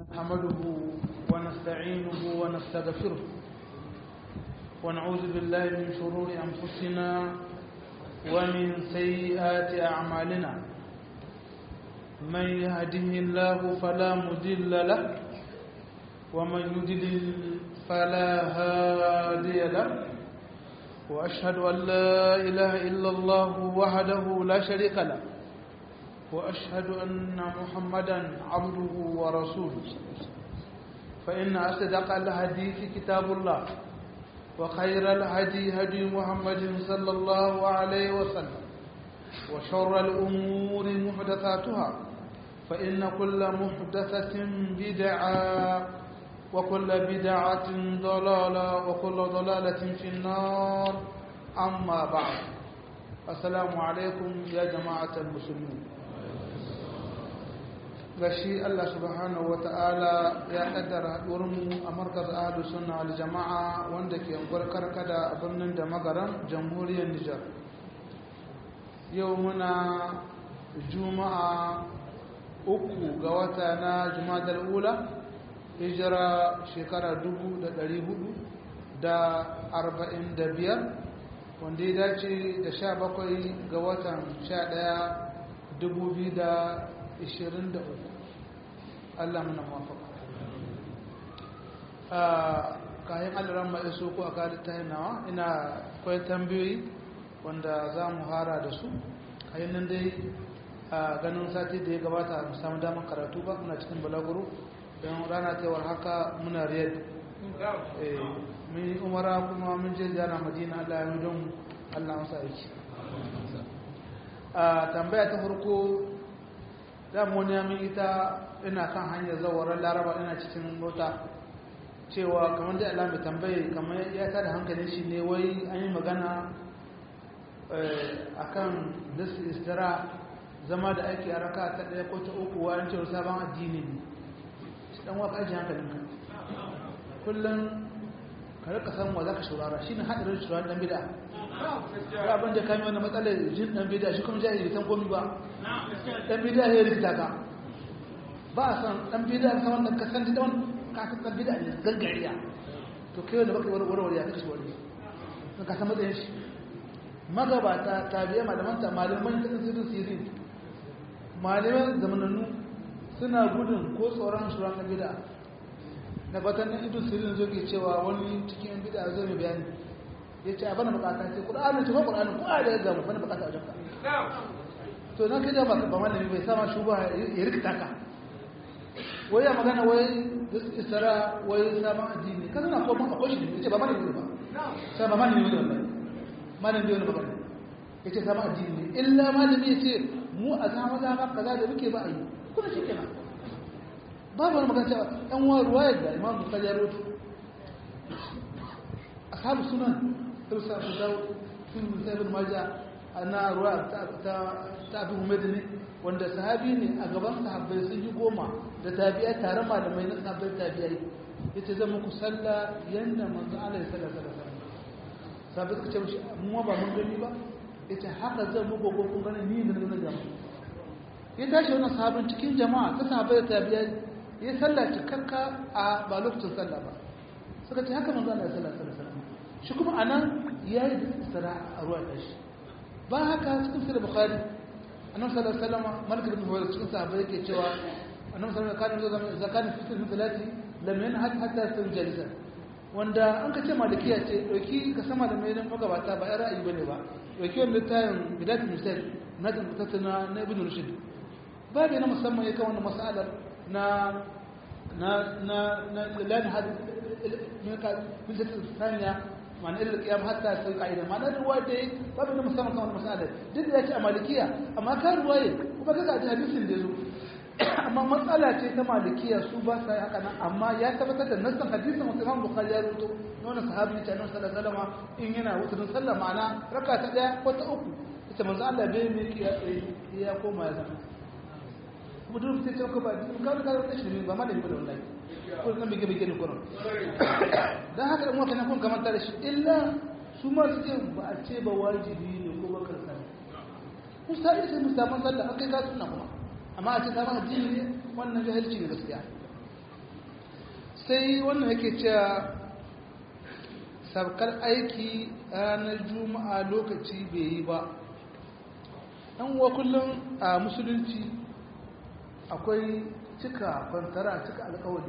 نحمده ونستعينه ونستغفره ونعوذ بالله من شرور أنفسنا ومن سيئات أعمالنا من يهده الله فلا مضل له ومن يضلل فلا هادي له وأشهد أن لا إله إلا الله وحده لا شريك له وأشهد أن محمدا عبده ورسوله فإن أصدق الحديث كتاب الله وخير الهدي هدي محمد صلى الله عليه وسلم وشر الأمور محدثاتها فإن كل محدثة بدعة وكل بدعة ضلالة وكل ضلالة في النار أما بعد السلام عليكم يا جماعة المسلمين gashi Allah subhanahu wa ta'ala ya kaddara haɗuwarmu a markaz ahlu sunna wal jama'a wanda ke unguwar karkada a birnin da magaran jamhuriyar Nijar yau muna juma'a uku ga wata na jumadar ula hijira shekara dubu da ɗari hudu da arba'in da biyar wanda ya dace da sha bakwai ga watan sha ɗaya dubu biyu da ishirin da uku Allah muna mafaka kayan aliran mai so ko a kada ta nawa ina kwai tambayoyi wanda za mu hara da su kayan nan dai a ganin sati da ya gabata mu samu damar karatu ba muna cikin balaguro don rana tewar haka muna riyad mun yi umara kuma mun je ziyara madina Allah ya don Allah masa aiki a tambaya ta farko damu wani yamin ita ina kan hanyar zawarar laraba ina cikin mota cewa kamar da alamu tambaye kamar ya tada hankalin shi ne wai an yi magana a kan nasu istira zama da aiki a raka ta ɗaya ko ta uku wa an cewa sabon addini ne shi ɗan waka ajiye hankalin ka kullum ka rika san wa za ka shurara shi ne haɗarin shuraren ɗan bida ya abin da kami wani matsalar jin ɗan bida shi kuma jahili san komi ba ɗan bida ya rikita ka ba a san ɗan bida ka wannan ka san da wani kasan ɗan bida ne gangariya to kai wanda baka wani warware ya kashi wani sun ka san matsayin shi magabata tabiya malamanta malaman ta tsirin sirin malaman zamanannu suna gudun ko tsoron shuran ɗan bida na batan na idun sirin zo ke cewa wani cikin yan bida zo mai bayani ya ce a bana bukata ce ƙur'anin ce ko ƙur'anin ko a da ya gamu bana bukata a wajen ka to na kai da ba ba malami bai sama shuba ya rikita ka wai ya magana wai isra wai sabon addini kan na koma akwai shi ne ce ba malami ba sai ba malami ne wannan malami ne ba ya ce sabon addini ne illa malami ya ce mu a zama zama kaza da muke ba a yi kuma shi kenan babu wani magana cewa ɗan wa ruwayar da imam bukari ya roto ashabu sunan irsa su dawo sun musabin maja ana ruwa ta abu ne wanda sahabi ne a gaban sahabbai sun yi goma da tabi'a tare malamai na sahabbai tabi'ai yace zan muku sallah yanda manzo Allah ya sallah sallah sahabbai suka ce mishi mu ba mun gani ba yace haka zan muku ko kun gani ni da na jama'a ya tashi wannan sahabin cikin jama'a ta sahabbai tabi'ai ya sallah cikakka a ba lokacin sallah ba suka ce haka manzo Allah ya sallah sallah shi kuma anan yayi da isra a ruwa tashi ba haka cikin sirri bukhari annabi sallallahu alaihi wasallam malik ibn huwayr cikin sahabbai yake cewa annabi sallallahu alaihi wasallam kana zakani fitul salati lam yanhat hatta sun jalisa wanda an ka ce malikiya ce dauki ka sama da mai magabata ba ai ra'ayi bane ba dauki wannan tayin bidatul misal na da mutattuna na ibn rushd ba da na musamman yake wannan mas'alar na na na na lan had min ka min tsaniya ma'ana irin kiyam hatta sai ka'ida ma'ana ruwa da yi babu na musamman kan wani masalar duk da ya ce a malikiya amma ka ruwaye kuma ka gaji hadisin da zo amma matsala ce ta malikiya su ba sa haka nan amma ya tabbatar da nassan hadisin wasu imam bukhari ya rubuto na wani sahabi ta nan sallallahu alaihi wasallam in yana wuturin sallah ma'ana raka ta daya ko ta uku ita manzo Allah bai mai kiya tsaye ya koma ya zama kuma duk sai ce ka ba ka ka ka shi ba malami ba wallahi ko kan bige bige ne kuran dan haka in wata na kun kamar da shi illa su ma su ce ba a ce ba wajibi ne ko ba karsa musa sai musamman sallah akai ka sunna kuma amma a ce ta ma addini ne wannan jahilci ne gaskiya sai wannan yake cewa sabkar aiki ranar juma'a lokaci bai yi ba ɗan uwa kullum a musulunci akwai cika kwantara cika alkawari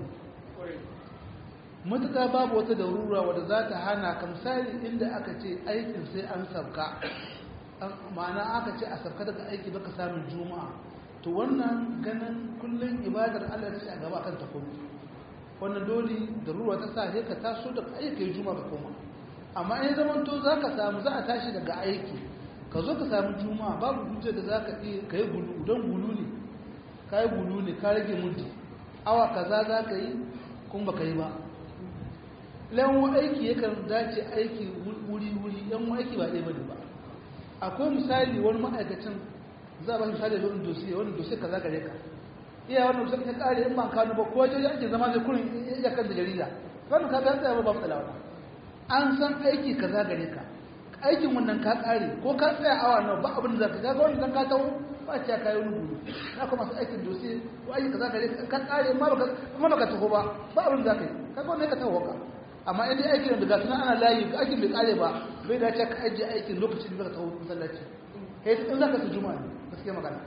matuƙa babu wata darura wadda za ta hana ka misali inda aka ce aikin sai an sabka ma'ana aka ce a sabka daga aiki baka samun juma'a to wannan ganin kullum ibadar allah ce a gaba kan takobi wannan dole darura ta sa sai ka taso daga aiki yi juma'a ka koma amma in zaman to za ka samu za a tashi daga aiki ka zo ka samu juma'a babu hujjar da za ka iya ka yi gulu don gulu ne ka yi gulu ne ka rage muddi awa kaza za ka yi kuma ba ka yi ba lawan aiki yakan dace aiki wuri-wuri yan aiki ba ɗaya ba ne ba akwai misali wani ma'aikacin za a ba misali da wani dosiye wani dosiye ka za ka reka iya wani dosiye ka kare in ban kanu ba ko wajen ake zama zai kurin ya kan da jarida wani ka ganta ba ba matsala wani an san aiki ka za gare ka aikin wannan ka kare ko ka tsaya awa nawa ba abin da za ka ga wani dan ka tawo ba ce ka yi wani gudu na kuma masu aikin dosiye ko aiki ka za gare ka ka kare ma ba ka taho ba ba abin da za ka yi ka ga wani ka taho ka amma in dai aikin da gasu ana layi aikin bai kare ba bai dace ka ajiye aikin lokacin da ka taho masallaci kai in za ka su juma'a ne gaskiya magana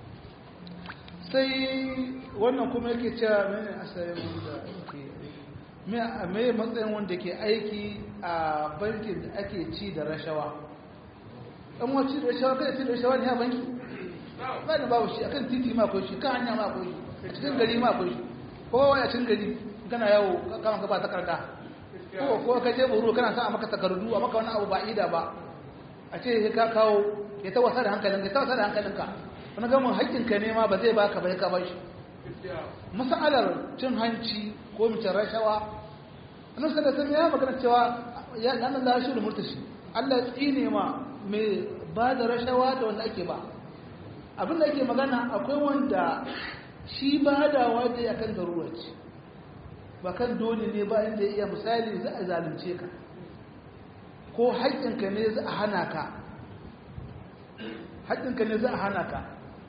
sai wannan kuma yake cewa mene asalin wanda ake me matsayin wanda ke aiki a bankin da ake ci da rashawa ɗan wacce da rashawa kada ci da rashawa ne a banki ba da babu shi akan titi ma akwai shi kan hanya ma akwai shi cikin gari ma akwai shi kowa wani a cikin gari kana yawo kama ka ba takarda ko ko ka je buru kana sa a maka takardu a maka wani abu ba ida ba a ce ka kawo ya ta wasa da hankalinka ya ta wasa da hankalinka wani gamin haƙƙinka ne ma ba zai baka bai ka ba shi masalar cin hanci ko mace rashawa annabi sallallahu alaihi ya magana cewa ya nan Allah shi da murtashi Allah tsine ma mai ba da rashawa da wanda ake ba abin da ake magana akwai wanda shi ba da wanda ya kan garuwa ce ba kan dole ne ba inda ya iya misali za a zalunce ka ko haƙƙinka ne za a hana ka haƙƙinka ne za a hana ka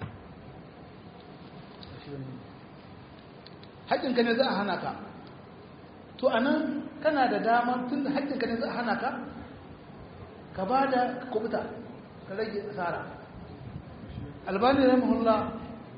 haƙƙinka ne za a hana ka to a nan kana da dama tun da haƙƙinka ne za a hana ka ka ba da kubuta ka rage asara albani rahimahullah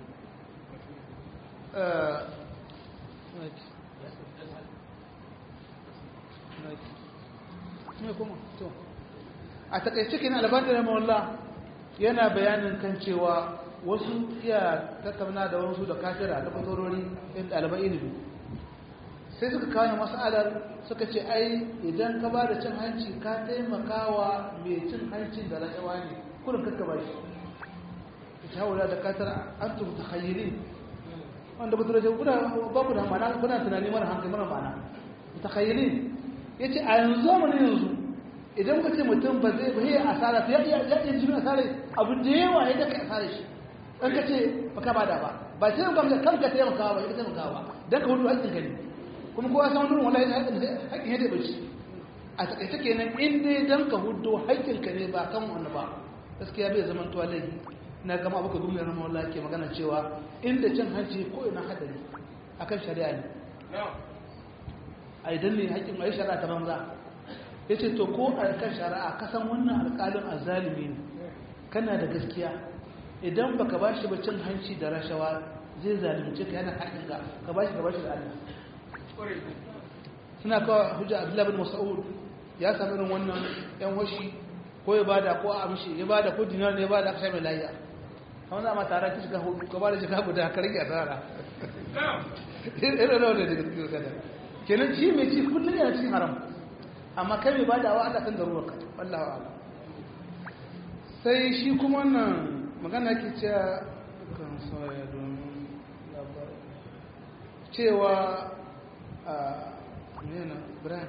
a takaice kenan albani rahimahullah yana bayanin kan cewa wasu iya tattauna da wasu da kafira da fatorori in ɗaliban ilimi sai suka kawo mas'alar suka ce ai idan ka ba da cin hanci ka taimakawa mai cin hancin da rashawa ne kurin kakka ba shi ita wula da katar an tubu ta hayyiri wanda ba turaje kuna ba ku da mana kuna tunani mara hankali mara mana ta hayyiri ya ce a yanzu zamanin yanzu idan ka ce mutum ba zai ba yi asara ya iya jimin asara abu da yawa ya daga asara shi ɗan ka ce ba ka ba da ba ba sai ka kanka taimakawa ba ya taimakawa don ka hudu haƙƙin ka ne kuma kowa san wani wallahi haƙƙin ya daɓa shi a taƙaice kenan in dai don ka hudu haƙƙin ka ne ba kan wani ba gaskiya bai zama tuwa laifi na gama abu ka gumi na wallahi ke magana cewa inda cin hanci ko ina hadari akan shari'a ne a idan ne haƙƙin a yi shari'a ta banza ya ce to ko a kan shari'a kasan wannan alƙalin azalimi ne kana da gaskiya idan baka ba shi ba cin hanci da rashawa zai zalunce ka yana haƙin ka ka ba shi ka ba shi da Allah suna kawo hujja Abdullah bin Mas'ud ya sami irin wannan yan washi ko ya bada ko a amshi ya bada ko dinar ne ya bada aka sha mai layya kamar za ma tara ki shiga hudu ka bada shiga guda ka rage asara irin da wanda daga cikin kada kenan shi mai ci kullum yana cikin haram amma kai mai badawa Allah kan garuwa ka wallahu a'lam sai shi kuma wannan magana ke cewa kan soya domin labarai cewa a mena brian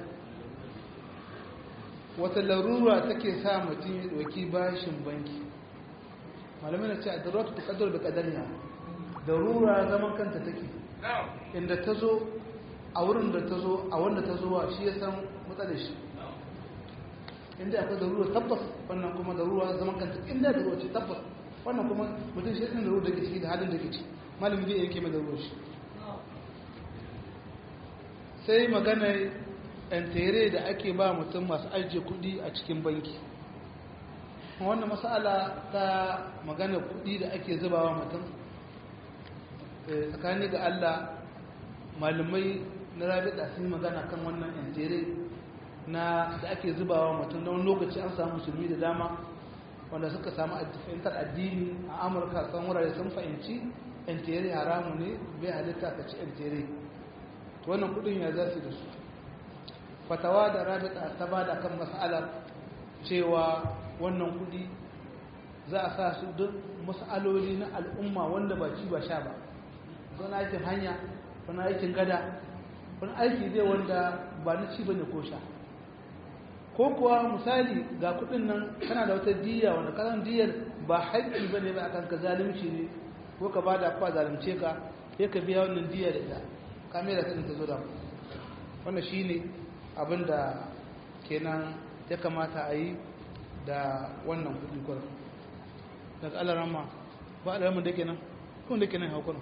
wata larura take sa mutum ya ɗauki bashin banki malamai na ce a daruratu ta ƙadar da ƙadariya darura zaman kanta take inda ta zo a wurin da ta zo a wanda ta zo wa shi ya san matsalar shi inda akwai darura tabbas wannan kuma darura zaman kanta inda darura ce tabbas wannan kuma mutum shi ɗin darura da ke ciki da halin da ke ciki malamin zai yanke mai darura shi sai magana yantere da ake ba mutum masu ajiye kudi a cikin banki wannan matsala ta magana kudi da ake zubawa mutum tsakani ga Allah malamai na rabita sun magana kan wannan yantere na da ake zubawa mutum na wani lokaci an samu musulmi da dama wanda suka samu fahimtar addini a amurka kan wurare sun fahimci yantere haramu ne bai halitta ka ci yantere wannan kudin ya zasu da su fatawa da rabita ta ba da kan mas'alar cewa wannan kudi za a sa su duk mas'aloli na al'umma wanda ba ci ba sha ba wani aikin hanya wani aikin gada wani aiki zai wanda ba na ci ba ne ko sha ko kuwa misali ga kudin nan kana da wata diya wanda kasan diyar ba haƙƙi ba ne ba akan ka zalunci ne ko ka ba da kwa zalunce ka sai ka biya wannan diya da ita kamera ta ta zo da wannan shi ne abin da kenan ya kamata a yi da wannan kudi kwanan daga alarama ba alarama da kenan kun da kenan haukunan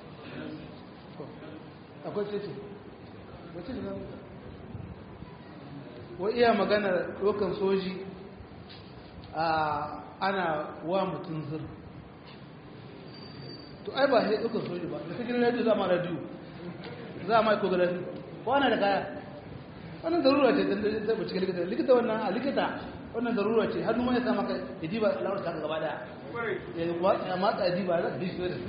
akwai cece wace da wa iya maganar ɗaukan soji a ana wa mutum zir to ai ba sai ɗaukan soji ba da cikin radiyo za ma radiyo za a ma ikografi ko ana da kaya wannan zarura ce don zai cikin likita likita wannan a likita wannan zarura ce hannu mai sa maka ya diba lawar ta gaba daya ya matsa ya diba za ka dishi da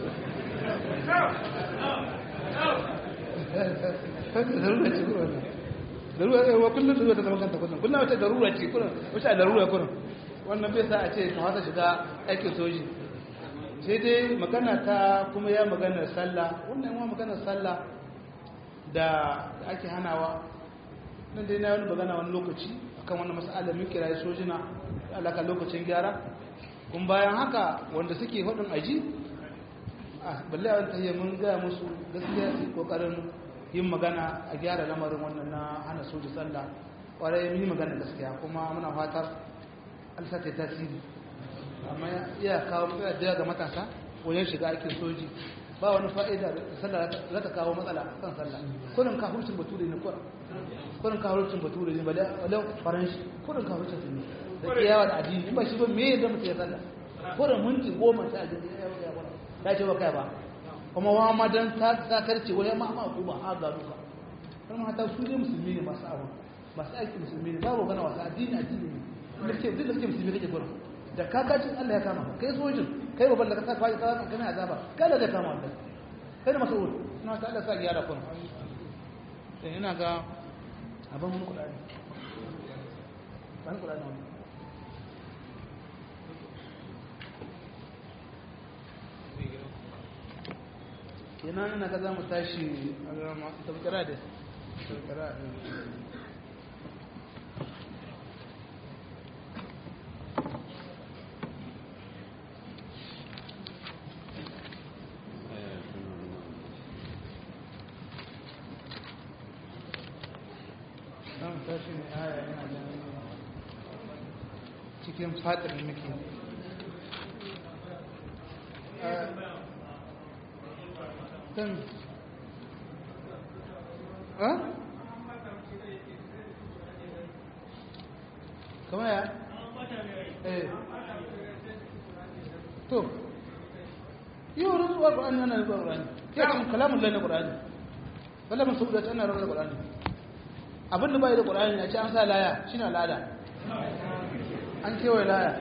zarura ce kuma wannan darura ce wa kullum darura ta zama kanta kullum kullum wata darura ce kullum wata darura kullum wannan bai sa a ce ka wata shiga aikin soji sai dai magana ta kuma ya magana sallah wannan yawan magana sallah da ake hanawa nan dai na wani magana wani lokaci akan wani mas'ala mun kira sojina alaka lokacin gyara kun bayan haka wanda suke hudun aji a balle a tahiyar mun gaya musu gaskiya su kokarin yin magana a gyara lamarin wannan na hana soji sallah kwarai yi magana gaskiya kuma muna fatar alsa ta tasiri amma iya kawo matsala da ga matasa wajen shiga aikin soji ba wani fa'ida da sallah za ta kawo matsala kan sallah kurin kafurcin bature ne kurin kurin kafurcin bature ne balle faranshi kurin kafurcin ne da kiyawa da addini in ba shi ba me yadda mutum ya sallah kurin minti goma ta addini ya ce ba kai ba kuma wa ma dan sakarci wani ma ma ku ba a ga duka kuma hata su ne musulmi ne masu abu masu aiki musulmi ne babu gana wasu addini addini ne da ke duk da ke musulmi kake gurin da kakacin Allah ya kama kai sojin kai babban da ka sa kwaji ka kana azaba kai da zai kama wannan kai da mas'ul ina ta Allah sa gyara kun dan ina ga abin mun kula ne ban kula ne kenan ina ga za mu tashi a tabbatara da tabbatara da tashi ne aya yana da cikin fatar muke kan ha? kama ya? eh to yi wa rantsuwa ƙwa'ani yana rantsuwa ƙwa'ani ya kan kalamun lai na ƙwa'ani bala masu da ana rantsuwa ƙwa'ani abin da bai da ƙur'ani ya ce an sa laya shi na al'ada an kewaye laya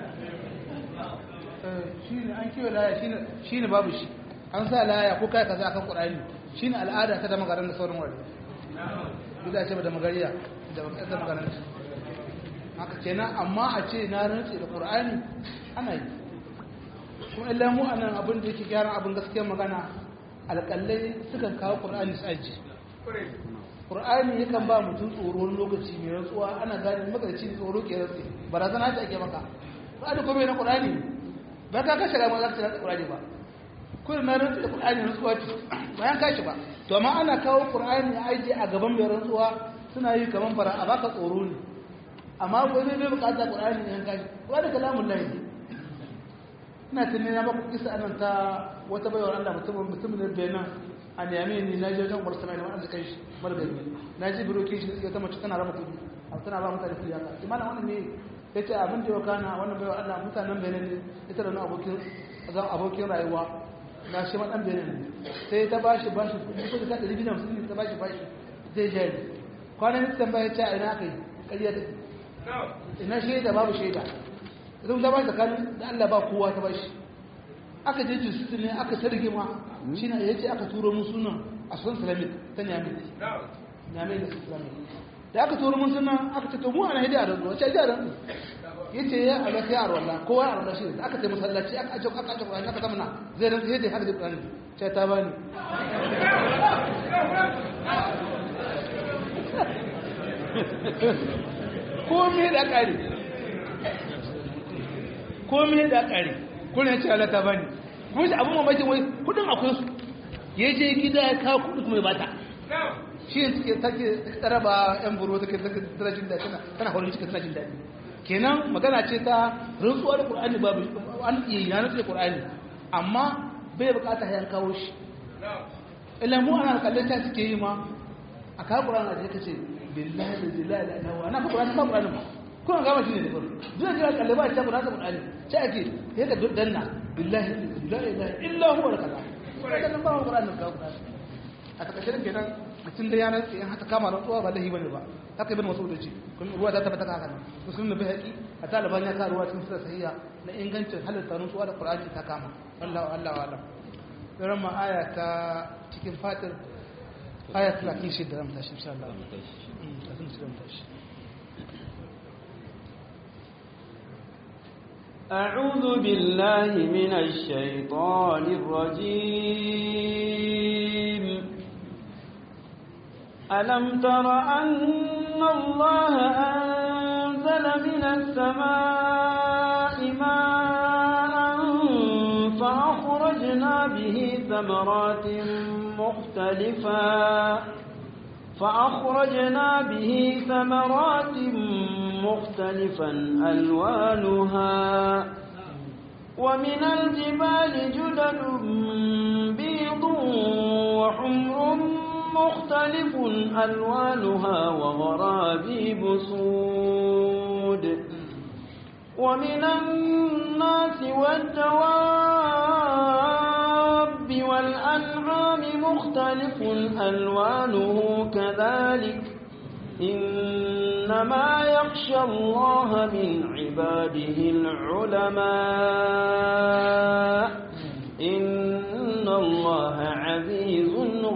shi ne an kewaye laya shi ne babu shi an sa laya ko kai kaza akan ƙur'ani shi ne al'ada ta da magaran da sauran wari duk da ce ba da magariya da ba da magaran haka kenan amma a ce na rantse da ƙur'ani ana yi kuma illa mu anan abin da yake gyaran abin gaskiyar magana alƙallai sukan kawo ƙur'ani su aji Qur'ani yakan ba mutum tsoro wani lokaci mai rantsuwa ana gane magarci tsoro ke rantsi barazana ta ake maka Qur'ani ko bai na Qur'ani ba ka kashe rama za ka rantsa Qur'ani ba kuma na rantsa da Qur'ani rantsuwa ce bayan kashi ba to amma ana kawo Qur'ani a aje a gaban mai rantsuwa suna yi kaman fara a baka tsoro ne amma ko zai bai bukata Qur'ani ne kashi Qur'ani kalamun lahi ina tunani na baku kisa anan ta wata baiwar Allah mutum mutum ne Benin a niyame ni na je wajen bar sama wani arzikin shi margari na ji biroki shi ya ta mace tana raba kudi a tana ba mutane kudi haka imana wani ne ya ce abin da ya kana wannan bai Allah mutanen benin ne ita da wani abokin zan abokin rayuwa na shi madan benin ne sai ta bashi bashi kudi ta ɗari biyu hamsin ne ta bashi bashi zai jari kwanan ita tambaya ya ce a ina kai ƙarya ta ina shaida babu shaida zai ta bashi tsakanin da Allah ba kowa ta bashi aka je jinsu ne aka sarge ma shi na ya ce aka turo mun sunan a sun salamin ta nyame nyame da su salamin da aka turo mun sunan aka ce to mu ana hidiyar da wace ajiyar ya ce ya ala ya arwala kowa ya arwala shi da aka ce masallaci aka ajo aka ajo aka aka zamana zai ran sai da haka da kurani ce ta bani komai da kare komai da kare kuna ce Allah ta bani kuma shi abin mamakin wai kudin akwai su ya je gida ya kawo kudi kuma ya bata shi ne suke take tsara ba yan buru take tana jin daɗi tana horin cikin tana jin daɗi kenan magana ce ta rantsuwa da qur'ani babu an iya yana da qur'ani amma bai bukata ya kawo shi illa mu ana kallon ta suke yi ma a kawo qur'ani da kace billahi la ilaha illa huwa ana qur'ani ba qur'ani ba kuna gama shi ne da farko duk da kalle ba ta qur'ani qur'ani sai ake sai ka danna billahi la ilaha illa huwa kaza kada nan ba qur'ani ka qur'ani a takaice kenan mutum da yanar tsaye haka kama rantsuwa ba lahi bane ba haka ibn mas'ud ce kun ruwa ta tabbata haka nan musulmi bai haƙi a taliban ya ka ruwa cikin sura sahiha na ingancin halatta rantsuwa da qur'ani ta kama Allah Allah wa alam ran ma aya ta cikin fatir aya 36 da mutashi insha Allah أعوذ بالله من الشيطان الرجيم ألم تر أن الله أنزل من السماء ماء فأخرجنا به ثمرات مختلفا فأخرجنا به ثمرات مختلفا ألوانها ومن الجبال جدد بيض وحمر مختلف ألوانها وغرابيب سود ومن الناس والدواب والأنعام مختلف ألوانه كذلك إنما يخشى الله من عباده العلماء إن الله عزيز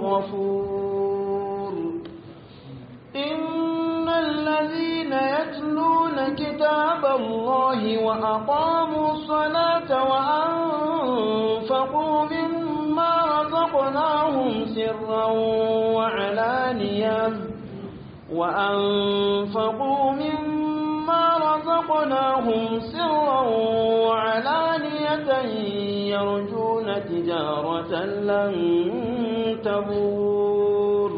غفور إن الذين يتلون كتاب الله وأقاموا الصلاة وأنفقوا مما رزقناهم سرا وعلانية وأنفقوا مما رزقناهم سرا وعلانية يرجون تجارة لن تبور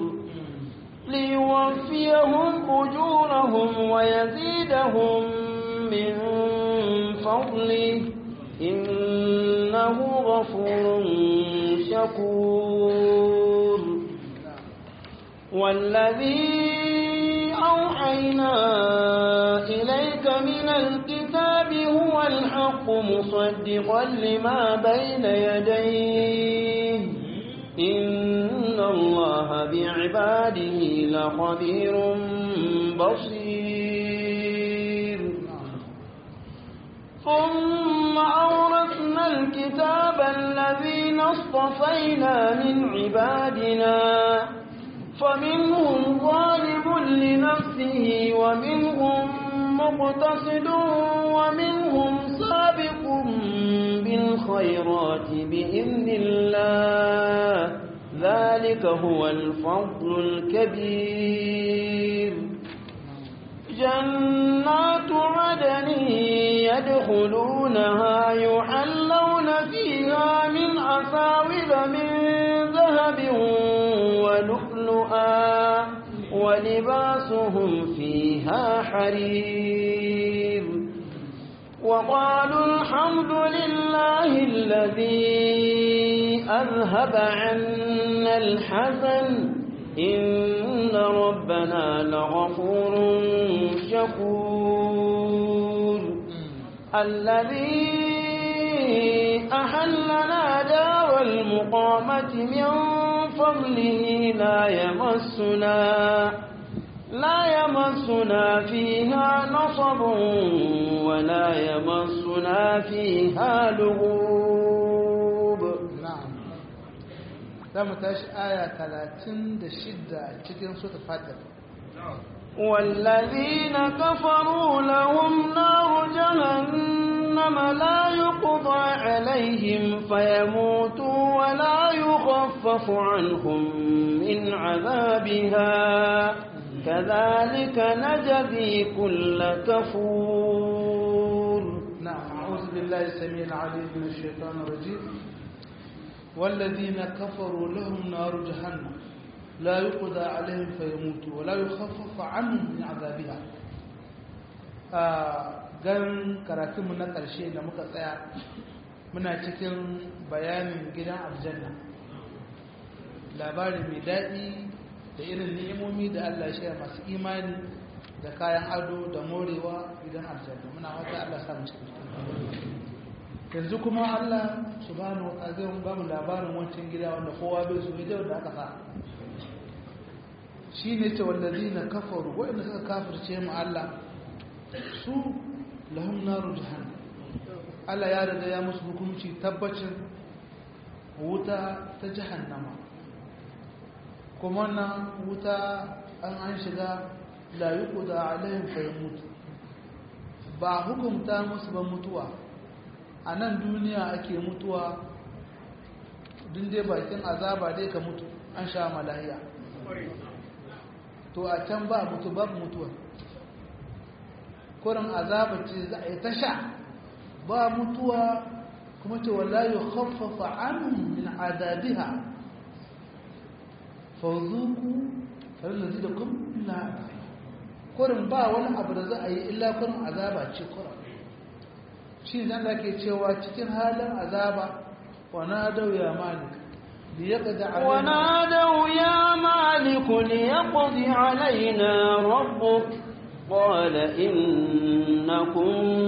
ليوفيهم أجورهم ويزيدهم من فضله إنه غفور شكور والذي أوحينا إليك من الكتاب هو الحق مصدقا لما بين يديه إن الله بعباده لخبير بصير ثم أورثنا الكتاب الذين اصطفينا من عبادنا فمنهم ظالم لنفسه ومنهم مقتصد ومنهم سابق بالخيرات بإذن الله ذلك هو الفضل الكبير جنات عدن يدخلونها يحلون فيها من أساور من ذهب ولؤلؤا ولباسهم فيها حرير وقالوا الحمد لله الذي أذهب عنا يلحزن إن ربنا لغفور شكور الذي أحلنا دار المقامة من فضله لا يمسنا لا يمسنا فيها نصب ولا يمسنا فيها لغوب na'am za mu tashi aya 36 cikin sura fatir والذين كفروا لهم نار جهنم لا يقضى عليهم فيموتوا ولا يخفف عنهم من عذابها كذلك نجزي كل كفور نعم أعوذ بالله السميع العليم من الشيطان الرجيم والذين كفروا لهم نار جهنم لا يقضى عليهم فيموتوا ولا يخفف عنهم من عذابها gan karatunmu na ƙarshe da muka tsaya muna cikin bayanin gidan aljanna labari mai daɗi da irin ni'imomi da Allah ya masu imani da kayan ado da morewa gidan aljanna muna wata Allah samu cikin yanzu kuma Allah subhanahu wa ta'ala ba mu labarin wancan gida wanda kowa bai so ne da aka sa shine ce wallazina kafaru wanda suka kafirce mu Allah su lahum naru jahannam Allah ya riga ya musu hukunci tabbacin wuta ta jahannama kuma nan wuta an an shiga la yuqda alaihim fayamut ba hukunta musu ba mutuwa a nan duniya ake mutuwa din dai bakin azaba dai ka mutu an sha malahiya to a can ba mutu babu mutuwa kurin azaba ce za a yi ta sha ba mutuwa kuma ce wala yi khaffafa anhum min adabiha fawzuku farin da zida kun illa kurin ba wani abu da za a yi illa kurin azaba ce kurin shi zan da ke cewa cikin halin azaba wa na dau ya malik liyaqda alaina ونادوا يا مالك ليقض علينا ربك قال إنكم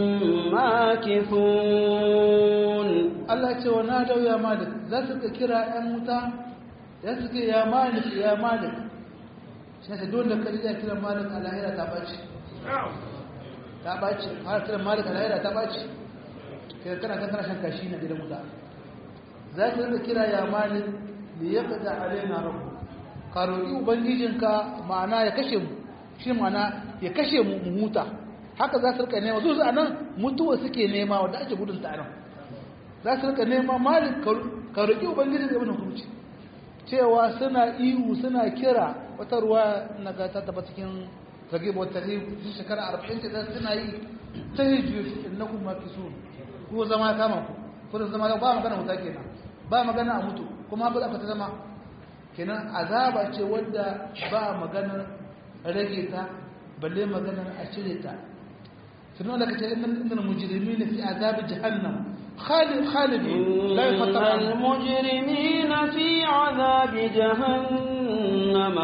ماكثون Allah ce wa na dau ya malik za su ka kira ‘yan wuta ya su ke ya malik ya malik shi ne dole ka rija kiran malik a lahira ta ɓaci ta ɓaci har kiran malik a lahira ta ɓaci kai kana kan kana shan kashi na gidan wuta za su rika kira ya malik da ya kada alaina rabu ka roƙi ubangijinka ma'ana ya kashe mu shi ma'ana ya kashe mu mu huta haka za su rika nema su a nan mutuwa suke nema wadda ake gudun ta nan za su rika nema malik ka roƙi ubangijin da wani hukunci cewa suna ihu suna kira wata ruwa na ga ta taba cikin zage ba wata shi shekara arba'in ce suna yi ta hijiyar innakum makisun ko zama kama ku kudin zama ba magana wuta kenan ba magana a mutu kuma ba za ka ta zama kenan azaba ce wadda ba maganar rage ta balle maganar a cire ta sun wanda ka ce inda mujirimi na fi azabi jahannam khalid khalid la إن yafatta المجرمين في عذاب جهنم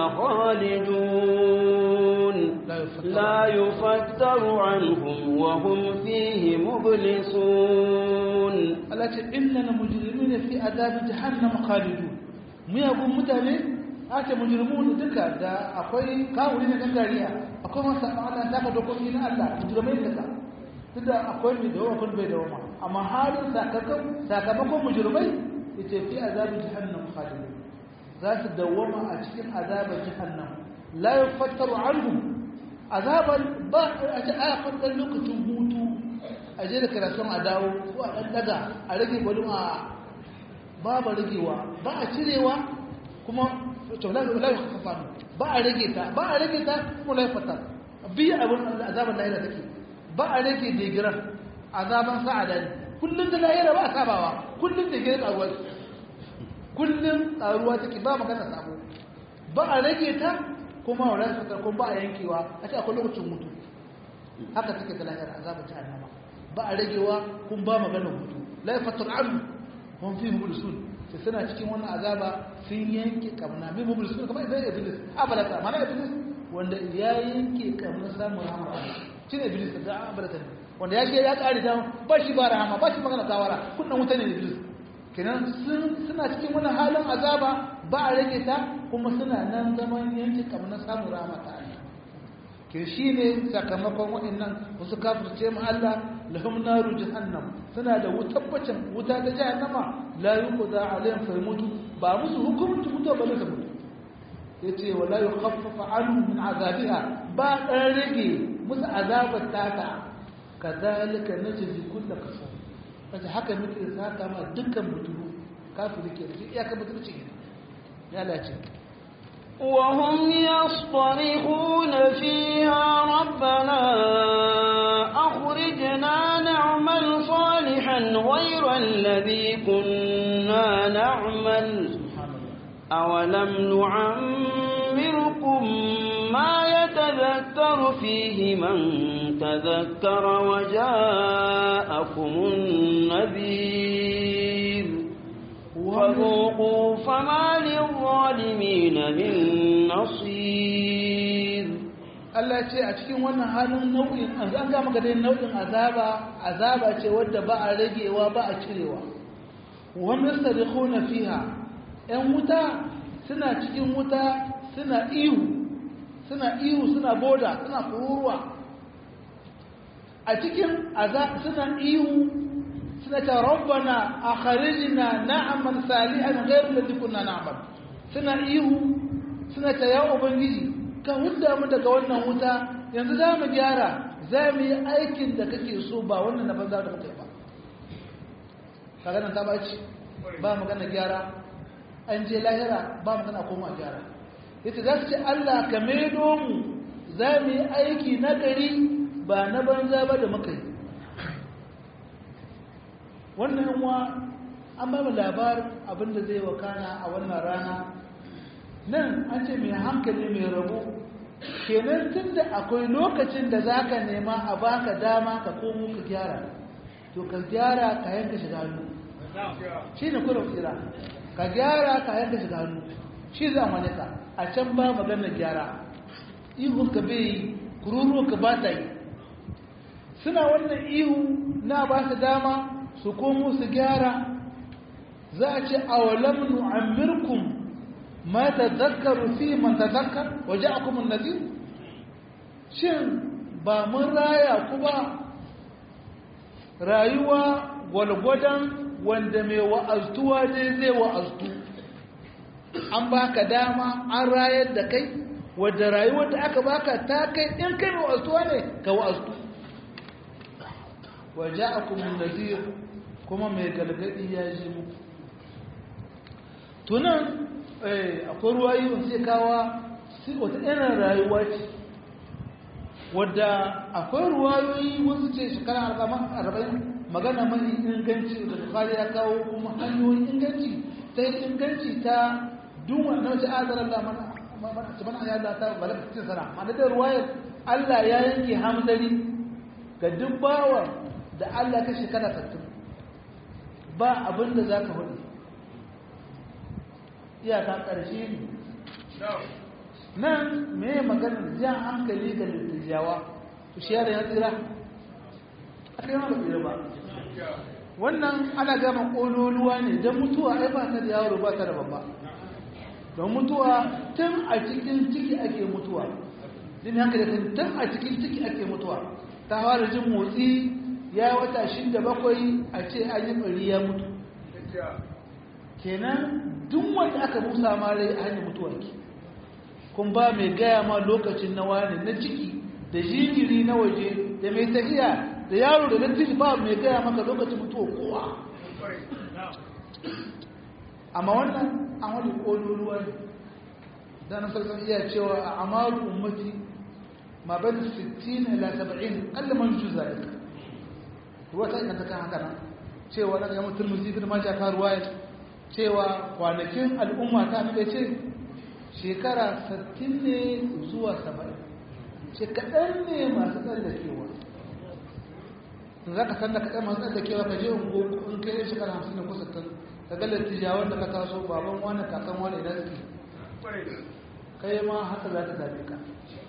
خالدون لا يفتر لا يفتر عنهم وهم فيه مبلسون Allah ce innal mujrimina fi azabi jahannam khalidun miyagun mutane ake mujrimun duka da akwai kawuri na gangariya akwai masa Allah ta ka dokoki na Allah mujrimai duka duk da akwai mai dawo kun bai dawo ma amma halin sakamakon sakamakon mujrimai yace fi azabi jahannam khalidun za su dawwama a cikin azabar jahannam la yufattaru anhum azaban ba a ce aya kan lokacin hutu a je da karatun a dawo ko a ɗan daga a rage gwadon a babu ragewa ba a cirewa kuma lafi kafa ba a rage ta ba a rage ta kuma lafi fata biya abin azaban lahira take ba a rage degiran azaban sa'ada ne kullum da lahira ba a sabawa kullum da giran ƙaruwa kullum ƙaruwa take ba magana sabo ba a rage ta kuma wa lafi fata kuma ba a yankewa a ce akwai lokacin mutu haka take ta lahira azaban jahannama ba a ragewa kun ba magana hutu la yafatar an hum fi mublisun ta suna cikin wannan azaba sun yanke kamna mai mubul sun kamar idan iblis abalata mana iblis wanda ya yanke kamna samun rahama shi ne iblis da abalata ne wanda ya ce ya kare ta ba shi ba rahama ba shi magana tawara kunnan wuta ne iblis kenan suna cikin wani halin azaba ba a rage ta kuma suna nan zaman yanke kamna samun rahama ta Allah ke shi ne sakamakon waɗannan wasu kafirce mu Allah lahum naru jahannam suna da tabbacin wuta ta jahannama la yuqda alayhim fa yamutu ba musu hukunci mutuwa ba su mutu yace wala yukhaffafu anhum min azabiha ba dan rage musu azabar tata kadhalika najzi kullu kafur kace haka muke saka ma dukkan mutulu kafiri ke da iya ka mutunci ne ya lace وهم يصطرخون فيها ربنا أخرجنا نعمل صالحا غير الذي كنا نعمل أولم نعمركم ما يتذكر فيه من تذكر وجاءكم النذير وذوقوا فما للظالمين من نصير Allah ce a cikin wannan halin nau'in an ga maka dai nau'in azaba azaba ce wadda ba a ragewa ba a cirewa wa mustarikhuna fiha ɗan wuta suna cikin wuta suna ihu suna ihu suna boda suna kururuwa a cikin azab suna ihu suna ta rabbana akhrijna na'mal salihan ghayr alladhi kunna na'mal suna ihu suna ta ya ubangiji ka hudda mu daga wannan wuta yanzu za mu gyara za mu yi aikin da kake so ba wannan na banza da muka yi ba kaga nan ta baci ba magana gyara an je lahira ba magana koma gyara yace za su ce Allah ka maido mu za mu yi aiki na gari ba na banza ba da muka yi wannan yanwa an ba mu labarin abinda zai wakana a wannan rana nan an ce mai hankali mai rabo kenan tun da akwai lokacin da za ka nema a baka dama ka komo ka gyara to ka gyara ka yanka shiga hannu shi ne kuna tsira ka gyara ka yanka shiga hannu shi za mu ka a can ba maganar gyara ihu ka bai yi kururu ka ba ta yi suna wannan ihu na ba su dama su komo su gyara za a ce awalam nu'ammirkum ma tadhakkaru fi man tadhakkar wa ja'akum an-nadhir shin ba mun raya ku ba rayuwa gwalgwadon wanda mai wa'aztuwa ne zai wa'aztu an baka dama an rayar da kai wadda rayuwar da aka baka ta kai in kai mai wa'aztuwa ne ka wa'aztu wa ja'akum an-nadhir kuma mai galgadi ya ji muku tunan akwai ruwayi wanda zai kawa wata irin rayuwa ce wadda akwai ruwayoyi wasu ce shekara arba'in magana mai inganci da bukari ya kawo kuma hanyoyin inganci ta yi inganci ta dunwa na wace azarar da mana ci mana ya ta balaka cikin sana mana da ruwayar allah ya yanke hamdari ga duk bawa da allah ka shekara sattin ba abin da za ka hudu iyaka ƙarshe ne nan me maganar jan hankali ga littattawa to shi yada ya tsira a kai ma ba tsira ba wannan ana gama ƙololuwa ne don mutuwa ai ba ta da yaro ba ta da babba don mutuwa tun a cikin ciki ake mutuwa din haka da tun a cikin ciki ake mutuwa ta fara jin motsi ya wata shida bakwai a ce an yi ɓari ya mutu kenan duk wanda aka busa ma rai a hanyar mutuwa ke kun ba mai gaya ma lokacin na wani na ciki da jinjiri na waje da mai tafiya da yaro da dattijo ba mai gaya maka lokacin mutuwa kowa amma wannan an wani ƙololuwa ne da na sarsan iya cewa a amaru ummati ma bai da 60 ila 70 ƙalla man ju zalika ruwa ta inganta kan haka nan cewa na ga mutum musi da maja ka ruwa cewa kwanakin al'umma ta da ce shekara 60 ne zuwa 70 ce kaɗan ne masu tsallakewa za ka san da kaɗan masu tsallakewa ka je in kai shekara 50 ne ko 60 ka ga lattijawan da ka taso baban wani kakan wani idan suke kai ma haka za ta zabe ka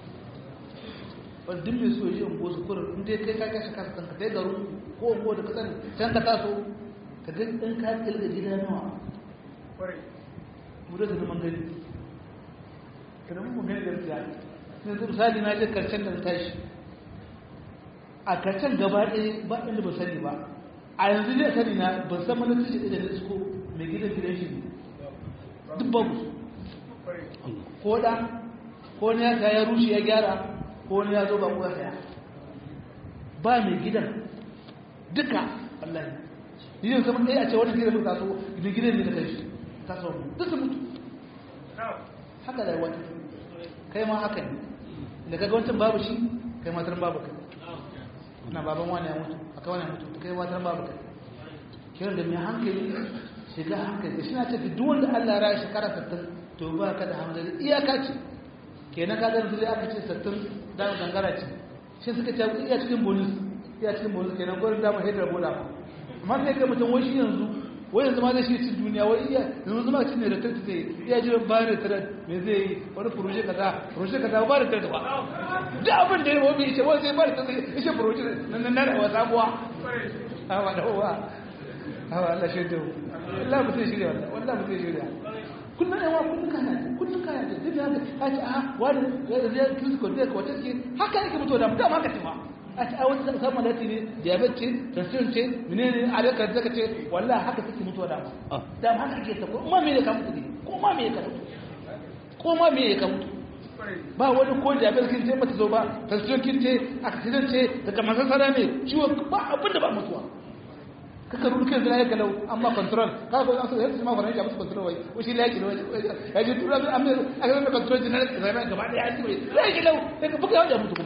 wadda mai so yi ungo su kurin inda kai ka kashe kasa kanka kai garu ko ungo da kasan can ka taso ka ga ɗan ka kilga gida nawa mu da zaman gani ka da mun gani gaskiya yanzu misali na je karshen da na tashi a karshen gaba ɗaya ba inda ba sani ba a yanzu ne sani na ban san mana tashi da na isko mai gidan gidan shi duk babu ko da ko ne ya ya rushe ya gyara ko ne ya zo ba kuwa saya ba mai gidan duka wallahi yin zama ɗaya a ce wani gidan mutu taso da gidan ne da kai shi taso duk su mutu haka da wani kai ma haka ne da kaga wancan babu shi kai matar babu kai na baban wani ya mutu aka wani ya mutu kai matar babu kai kiran da mai hankali shiga hankali shi na ce duk wanda Allah ya shekara 60 to ba ka da hamdani iyaka ce kenan ka zan zai aka ce 60 da gangara ce shi suka ce iya cikin bonus iya cikin bonus kenan gurin dama hedar bola amma sai ka mutum wai shi yanzu wai yanzu ma zai shi cin duniya wai iya yanzu ma cin ne da tattu zai iya jiran bayan da tare me zai yi wani furoje kaza furoje kaza ba da tattu ba duk abin da ya yi wani ce wai sai ba da tattu ya ce furoje na na da wasa buwa hawa da hawa hawa Allah shi da Allah mutum shirya wallah wallah mutum shirya kullum yawa kullum kana ce kullum kana ce duk da haka ce a wani zai kisko zai ka wata ce haka yake mutuwa da mutum haka ce ma a ce a wata samun malati ne diabetes ce tension ce menene a rika zaka ce wallahi haka take mutuwa da da haka ake ta ko ma me ka mutu ne ko ma me ka mutu ko ma me ka mutu ba wani ko diabetes kin ce bata zo ba tension kin ce accident ce daga masasara ne ciwo ba abin da ba mutuwa kaka rubu kai zira ya galau amma control ka ko an so yadda ma faran ya musu control wai wushi laki ne ya ji tura an mai aka mai control din na zai gaba da ya ji wai sai galau sai ka buga ya mutu kuma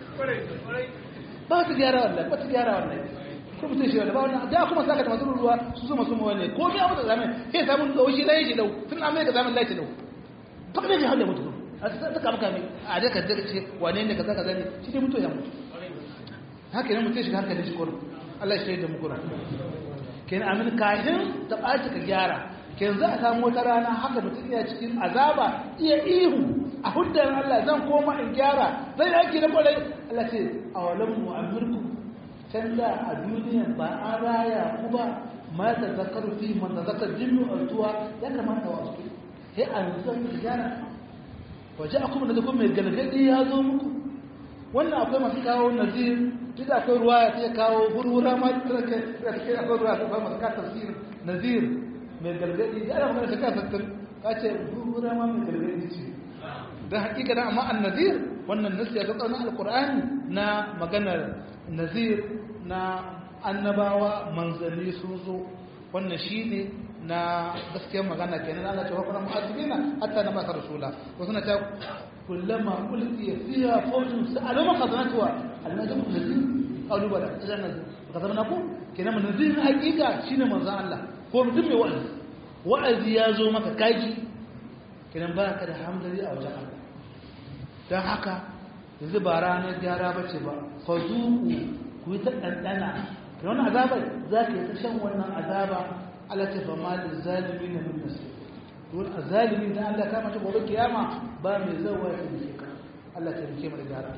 ba su gyara wallahi ba su gyara wallahi ko mutum shi wallahi ba wannan da kuma saka da masu ruwa su su masu mawalle ko me abu da zamen sai samun da wushi lai shi lau tun an mai ga zaman lai shi lau ba ne halle mutu a ta kama kame a da ka daga ce wane ne kaza kaza ne shi dai mutu ya mutu haka ne mutum shi hankali shi kurin Allah shi da mukura ken amin kahin ta ɓaci ka gyara ken za a samu wata rana haka mutum iya cikin azaba iya ihu a huddar Allah zan koma in gyara zai yaki na kwarai Allah ce a walan mu'amirku can da a duniya ba an raya ku ba ma ta zakar fi man ta zakar jinnu altuwa ya kamata wasu sai a yanzu zan ku gyara waje akwai da kuma mai galgadi ya zo muku wannan akwai masu kawo nazir duk akwai ruwa ya ta kawo hurhura ma da take akwai ruwa ta masu ka tafsir nazir mai galgadi da ana magana ta ka sattar ka ce hurhura ma mai galgadi ce don hakika da amma annazir wannan nasi ya tsaka na alkur'ani na maganar nazir na annabawa manzanni sun zo wannan shine na gaskiyar magana kenan Allah ce wa kuma mu'azzibina hatta na masa rasula wasu na ta كلما ألقي فيها فوج سألوا ما خزنتها هل نجم نذير قالوا بلى إذا نذير فقد نقول كنا من نذير حقيقة شنو من زعل الله هو مدم وعز وعز يازو مكا كاجي كنا باك da hamdali a wajen Allah don haka yanzu ba ranar gyara ba ce ba fa zuku ku yi ta ɗanɗana da wani azabar za ka yi ta shan wannan azaba ala ta fa malin zalimi na min nasir don a zalimi da Allah ka mata gobe kiyama ba mai zawa ya taimake ka Allah ta taimake mu da gyara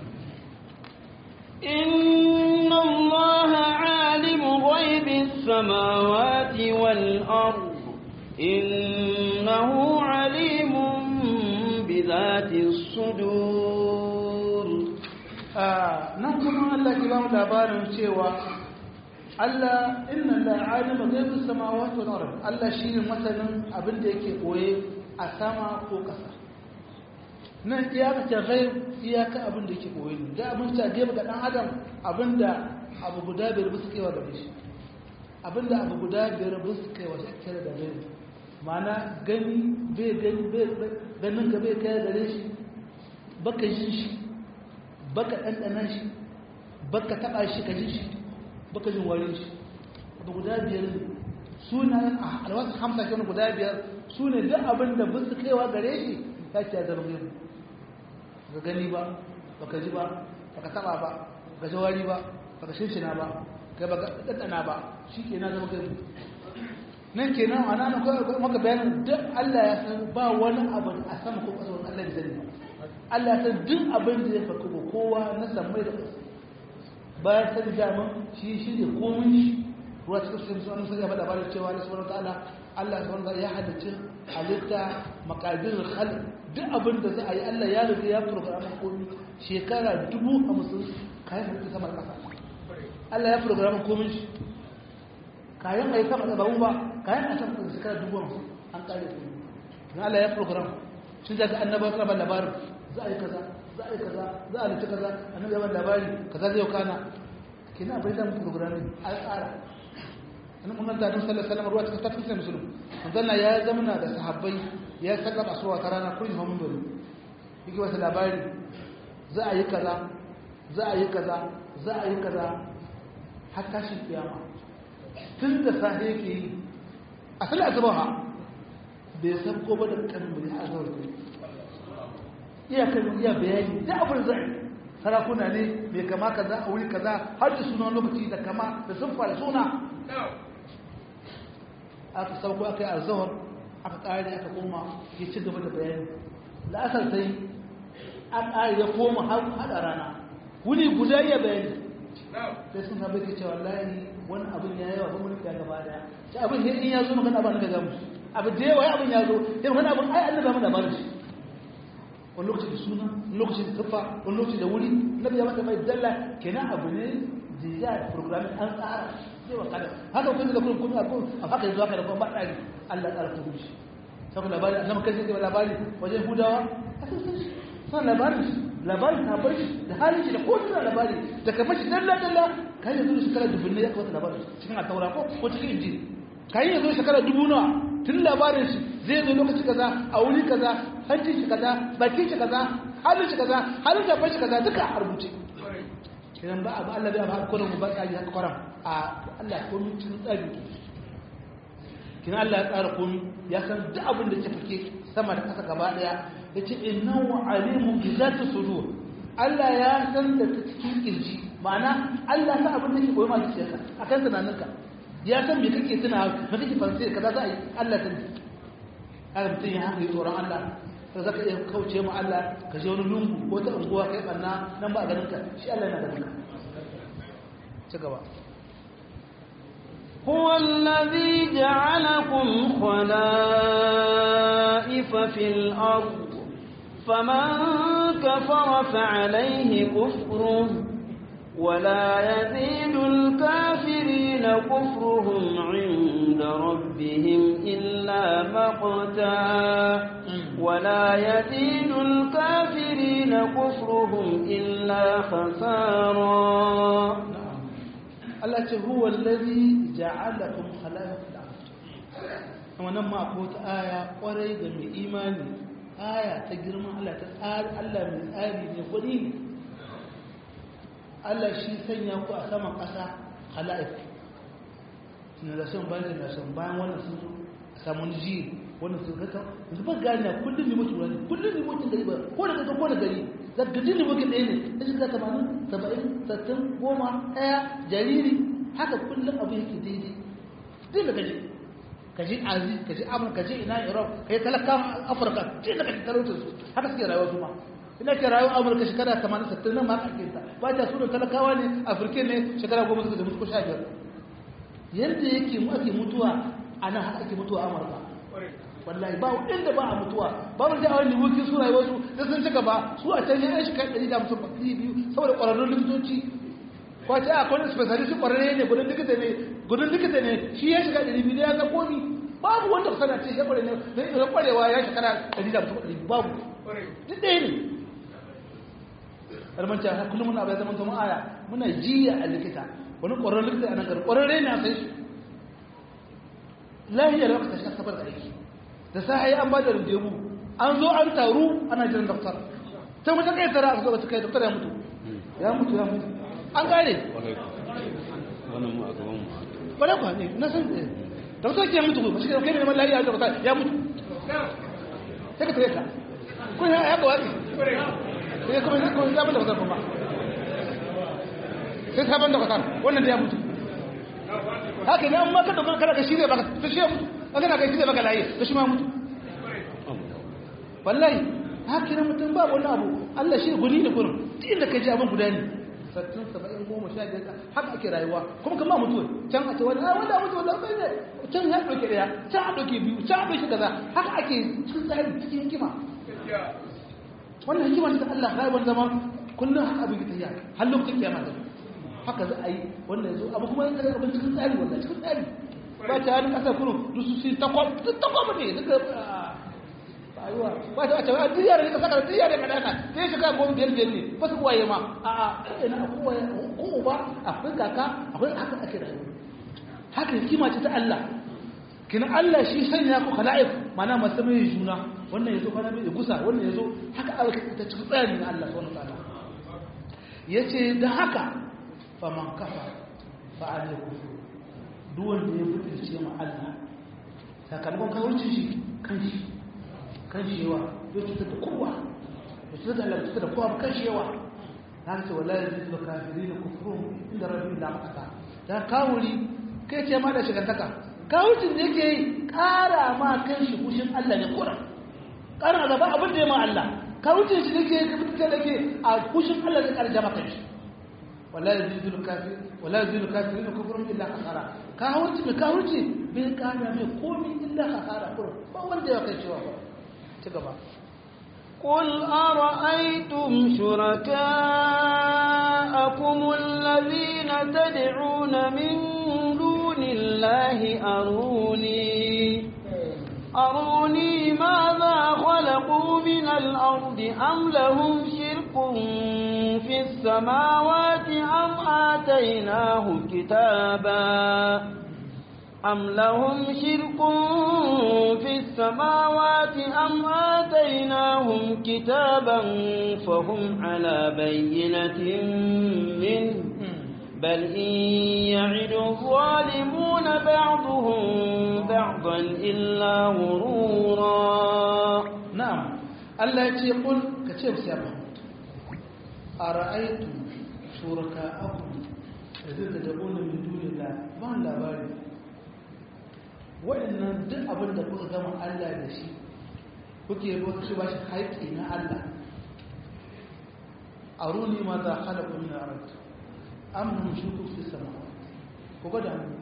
إن الله عالم غيب السماوات والأرض إنه عليم بذات الصدور nan kuma Allah ke ba mu labarin cewa Allah inna la alima ghaibis samawati wal ard Allah shine masanin abin da yake koye a sama ko ƙasa nan iyaka ta ghaib iyaka abin da yake koye ne da abin ta gaiba ga dan adam abinda abu guda biyar bisa kaiwa da shi abinda abu guda biyar bisa kaiwa shi kare da ghaib ma'ana gani bai gani bai ganin ka bai kai da shi baka jin shi baka ɗanɗana shi baka taɓa shi ka ji shi baka jin warin shi abu guda biyar ne sunayen alwasu hamsa ke guda biyar su ne duk abin da bin su kaiwa gare shi ya ce ya zama gani ga gani ba baka ji ba baka taɓa ba baka ji wari ba baka shinshina ba kai baka ɗanɗana ba shi ke na zama gani nan kenan a nan maka bayanin duk Allah ya san ba wani abu a sama ko ƙasa wani Allah da sani Allah ya san duk abin da ya faku ga kowa na samai da ƙasa bayan sani daman shi shi ne komin shi ruwa cikin sun sun sun yaba labarin cewa Allah subhanahu ta'ala Allah subhanahu ta'ala ya halicci halitta makadir khalq duk abin da za a yi Allah ya riga ya program komi shekara dubu hamsin kayan halitta sama da ƙasa Allah ya program komin shi kayan a yi sama da babu ba kayan a sama da shekara dubu hamsin an kare komi na Allah ya program shi zaka annabawa suna ban labarin za a yi kaza za a yi kaza za a halitta kaza annabi ya ban labari kaza zai kana kina bai da programming an tsara annabi mun da Annabi sallallahu alaihi wasallam ruwa cikin tafsirin musulmi manzon ya zamana da sahabbai ya saka asuwa ta rana kullum hamun bari yake wasu labari za a yi kaza za a yi kaza za a yi kaza har tashin kiyama tun da safe yake yi a sallar azubaha bai san ko ba da kan bai azar iya kan iya bayani da abin zai sarakuna ne mai kama kaza a wuri kaza har da sunan lokaci da kama da sun fara suna aka sauko aka yi arzawar aka ƙari aka koma ya ci gaba da bayani la'asar sai an ƙari ya koma haɗa rana wuni guda iya bayani sai sun haɓe ke cewa layi wani abin ya yawa kuma ya gaba daya shi abin in ya zo magana ba na gaga musu abin da yawa abin ya zo ya magana abin ai an daga mana labarin shi wani lokaci da suna wani lokaci da tuffa wani lokaci da wuri na biya mata mai dalla kenan abu ne jiya da programming an tsara zai wa kada haka kuma da kuma kuma abu a haka yanzu haka da kuma baɗari Allah ya tsara ta gudu shi saboda labari a zama kai sai labari wajen hudawa a sun san shi suna labarin shi labarin ta bar shi da halin shi da ko tana labari da kafa shi dalla dalla kai yanzu da shekara dubu ne ya kamata labarin cikin a taura ko ko cikin injili kai yanzu shekara dubu nawa tun labarin shi zai zo lokaci kaza a wuri kaza hancin shi kaza bakin shi kaza halin shi kaza halin da shi kaza duka a rubuce idan ba abu Allah bai ba kullum ba tsari haka kwaram a Allah ko mun cikin tsari kin Allah ya tsara komai ya san duk abin da ke fike sama da kasa gaba daya yace innahu alimun bi zati sudur Allah ya san da ta cikin kirji ma'ana Allah ta abin da ke koyi ma zuciyarka akan tunaninka ya san me kake tuna me kake fansi kaza za a yi Allah ta ji har mutum ya haka yi tsoron Allah ta zaka iya kauce mu Allah ka je wani lungu ko ta unguwa kai banna nan ba a ganin ka shi Allah yana ganin ka ci gaba هو الذي جعلكم خلائف في الأرض فمن كفر فعليه كفره ولا يزيد الكافرين كفرهم عند ربهم إلا مقتا ولا يزيد الكافرين كفرهم إلا خسارا Allah ce huwa allazi ja'alakum khala'ifal ard kuma nan ma ko ta aya kwarai da mai imani aya ta girman Allah ta tsari Allah mai tsari ne gwani ne Allah shi sanya ku a saman ƙasa khala'if na da son bayan da son bayan wannan sun zo samun ji wannan sun kaka yanzu ba gani na kullum ne mutu wani kullum ne mutu gari ba ko da kaka ko da gari zargajin ne mutu ɗaya ne ta shiga tamanin saba'in sattin goma ɗaya jariri haka kullum abu yake daidai duk da gaji ka ji azi ka ji amurka ka ji ina europe ka yi talakawan afirka duk da gaji talautar su haka suke rayuwa su ma ina ke rayuwa amurka shekara tamanin sattin nan ma haka ake ta ba ta su da talakawa ne afirka ne shekara goma suka da mutu ko sha biyar yadda yake mu ake mutuwa a nan haka ake mutuwa a amurka wallahi ba inda ba a mutuwa ba mu da wani wukin su rayuwar su da sun cika ba su a can yan shi kai ɗari da mutum ɗari biyu saboda ƙwararrun likitoci ko ta a kwanan specialist ƙwararre ne gudun likita ne gudun likita ne shi ya shiga ɗari biyu ya ga komi babu wanda ku sana ce ya ƙware ne ya ƙwarewa ya shekara ɗari da mutum ɗari babu duk ɗaya ne almanci a kullum muna bai zama zama aya muna jiya a likita wani ƙwararren likita a nan gari ƙwararre ne a sai su lahiyar lokacin shi asabar da aiki da sai an ba da rubutu an zo an taru ana jiran doktor sai mutum kai tara aka zo ta kai doktor ya mutu ya mutu ya mutu an gane wannan mu a gaban mu wala kwa ne na san doktor ke mutu ba shi kai ne mai lafiya doktor ya mutu sai ka tare ka ko ya ya gawaki sai kuma sai kuma ya bada doktor kuma sai sabon doktor wannan da ya mutu haka ne amma ka dogara kana ka shirya baka to shi mutu kana ka shirya baka layi to shi ma mutu wallahi haka ne mutum ba wani abu Allah shi guri ne kurin duk inda ka ji abin guda ne sattin saba'in goma sha biyar haka ake rayuwa kuma kama mutuwa can a ce wani a wanda mutuwa da bai ne can ya ɗauke ɗaya can a ɗauke biyu can a ɗauke kaza haka ake cikin tsari cikin hikima wannan hikima ce ta Allah rayuwar zama kullum haka abin ta yi har lokacin kiyama ta haka za a yi wannan yanzu abu kuma yanzu abin cikin tsari wannan cikin tsari ba ta hannun ƙasar kurum duk su sun takwam duk takwam ne duka rayuwa ba ta wace a duniya da saka da duniya da kadaka sai shiga goma biyar biyar ne ba su kuwaye ma a a ina kuwaye ko uba akwai kaka akwai haka ake rayuwa haka hikima ce ta Allah kina Allah shi sanya ku khala'if mana masu mai juna wannan yazo kana mai gusa wannan yazo haka Allah ta cikin tsari na Allah subhanahu wa ta'ala yace da haka faman kafa fa alaykum duk wanda ya fitirce ma Allah sakamakon kawurci shi kan shi kan shi yawa ya cutar da kowa ya cutar da Allah cutar da kowa ba kan shi yawa na ce wallahi zai zuba kafiri da kufurun inda rabbi la maka ta kawuri kai ce ma da shigantaka kawucin da yake yi kara ma kan shi kushin Allah ne kura kara gaba abin da ya ma Allah kawucin shi da ke fitar da ke a kushin Allah zai karja maka shi wallahi zai zuba kafiri wallahi zai zuba kafiri da kufurun illa kasara kawuci mai kawuci bai kara mai komi illa kasara kura ba wanda ya kai cewa ba قل أرأيتم شركاءكم الذين تدعون من دون الله أروني أروني ماذا خلقوا من الأرض أم لهم شرك في السماوات أم آتيناهم كتابا أم لهم شرك في السماوات أم آتيناهم كتابا فهم على بينة منه بل إن يعد الظالمون بعضهم بعضا إلا غرورا نعم الله يقول كتير سيما أرأيتم شركاءكم الذين تدعون من دون الله ما لا بارد waɗannan duk abin da kuka gama Allah da shi kuke lokaci ba shi haƙƙi na Allah a runi ma za a hada ƙuni a ranta amurin shuku fi sama ku gwada mu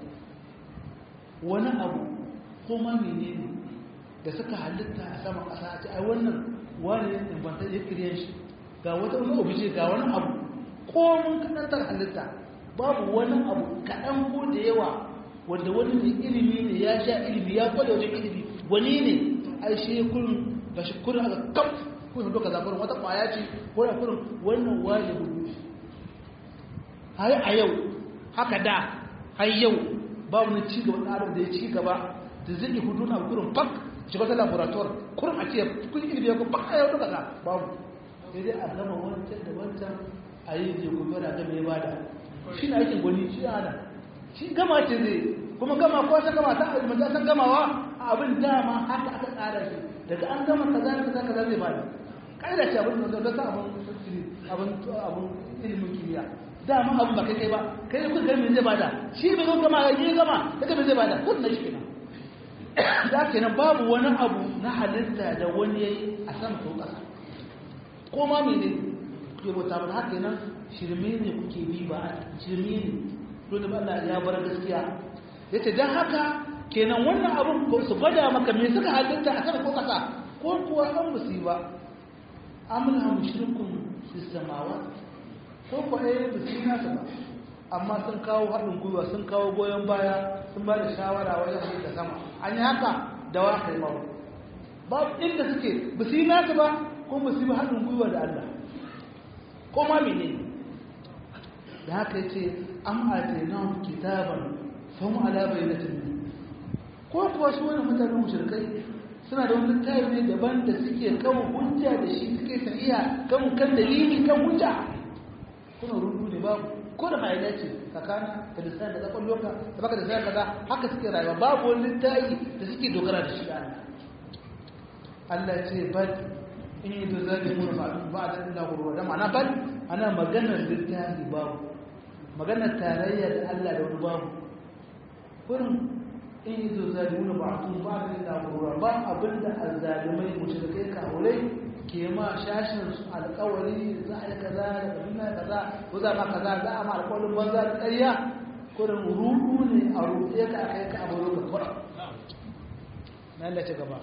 wani abu ko ma menene da suka halitta a sama ƙasa a ce ai wannan wani ya banta ya kiryan shi ga wata wani obije ga wani abu ko mun kaɗantar halitta babu wani abu kaɗan ko da yawa wanda wani mai ilimi ne ya sha ilimi ya kwada wajen ilimi wani ne ai shi ya kurin ga shi kurin aka kaf kun hudu ka zakurin wata kwaya ce ko da kurin wannan wani rubu har a yau haka da har yau ba wani ci gaba da adam da ya ci gaba da zai yi hudu na kurin fak shiga ta laborator kurin a ce kun ilimi ya kun fak a yau duka za babu sai dai a gama wancan da wancan a yi je gobe da gama ya bada shi na aikin gwani shi ana shi gama ce zai kuma gama ko ta gama ta alimanta san gamawa abin dama haka aka tsara shi daga an gama kaza da kaza kaza zai bada kaida ce abin da ta abin abin abin ilimin kimiyya dama abin ba kai kai ba kai kun ga me zai bada shi bai zo gama ya yi gama daga me zai bada kun na shi kenan da kenan babu wani abu na halitta da wani yayi a sama ko kasa ko ma mene kuke bauta mana haka kenan shirme ne kuke bi ba shirme ne dole ba Allah ya bar gaskiya yace dan haka kenan wannan abun ko su gwada maka me suka halitta a sama ko kasa ko kuwa an musiba amla mushrikun fi samawat ko ko eh musina ta ba amma sun kawo haɗin gwiwa sun kawo goyon baya sun ba da shawara wajen halitta sama an yi haka da wa kai babu babu inda suke musina ta ba ko musiba haɗin gwiwa da Allah ko ma menene da haka yace am atainahum kitaban fahum ala bayyinatin ko kuwa su wani mutanen mushrikai suna da wani tayi ne daban da suke kan hujja da shi suke tafiya kan kan dalili kan hujja kuna rudu ne babu ko da mai dace kakana da lisan da zakon loka da baka da sai kaza haka suke rayuwa babu wani tayi da suke dogara da shi Allah Allah ce bal in yi da zalimun ba'da illa ghurwa da ma'ana bal ana maganar littafi babu maganar tarayya da Allah da wani babu kurin in yi zo zalimuna ba tun ba da da gurura ba abinda azzalimai mushrikai kawurai ke ma shashin su alƙawari za a yi kaza da kabila kaza ko za ma kaza za a ma alƙawarin banza da ƙarya kurin rudu ne a ruɗe ka kai ka abu ka kura na Allah ci gaba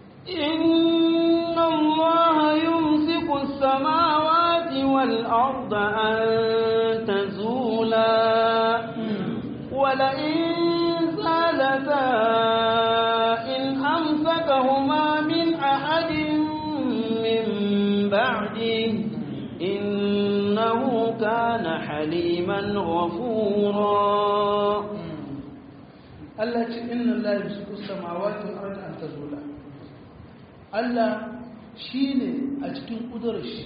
إن الله يمسك السماوات والأرض أن تزولا ولئن زالتا إن أمسكهما من أحد من بعده إنه كان حليما غفورا Allah ce inna Allah yamsiku samawati wal ardi an tazula Allah shine a cikin kudurar shi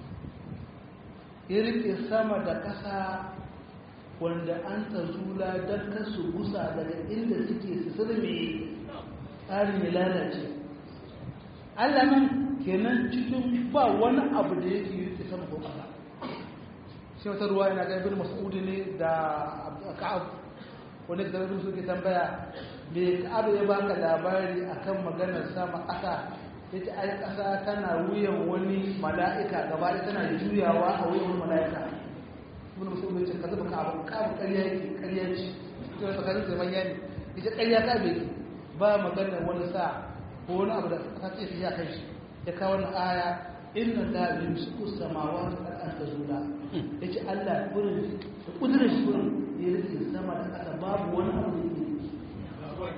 ya rike sama da ƙasa wanda an tazula don kasu gusa daga inda suke su sirme tsarin ya lalace Allah nan kenan cikin ba wani abu da yake rike sama ko ƙasa shi wata ruwa yana ga ibn mas'ud ne da ka'ab wani da zai suke tambaya me abu ya baka labari akan maganar sama ƙasa yace ai ƙasa tana wuyan wani mala'ika gaba da tana juyawa a wuyan wani mala'ika ibn musulmi yace kaza baka abu ka abu ƙarya yake ƙarya ce to da tsakanin sai manya ne yace ƙarya ka bai ba maganar wani sa ko wani abu da ka ce ya kai shi ya kawo wannan aya inna la yumsiku samawati wal ardi tazula yace Allah gurin da kudurin shi gurin ya rike sama da ƙasa babu wani abu da yake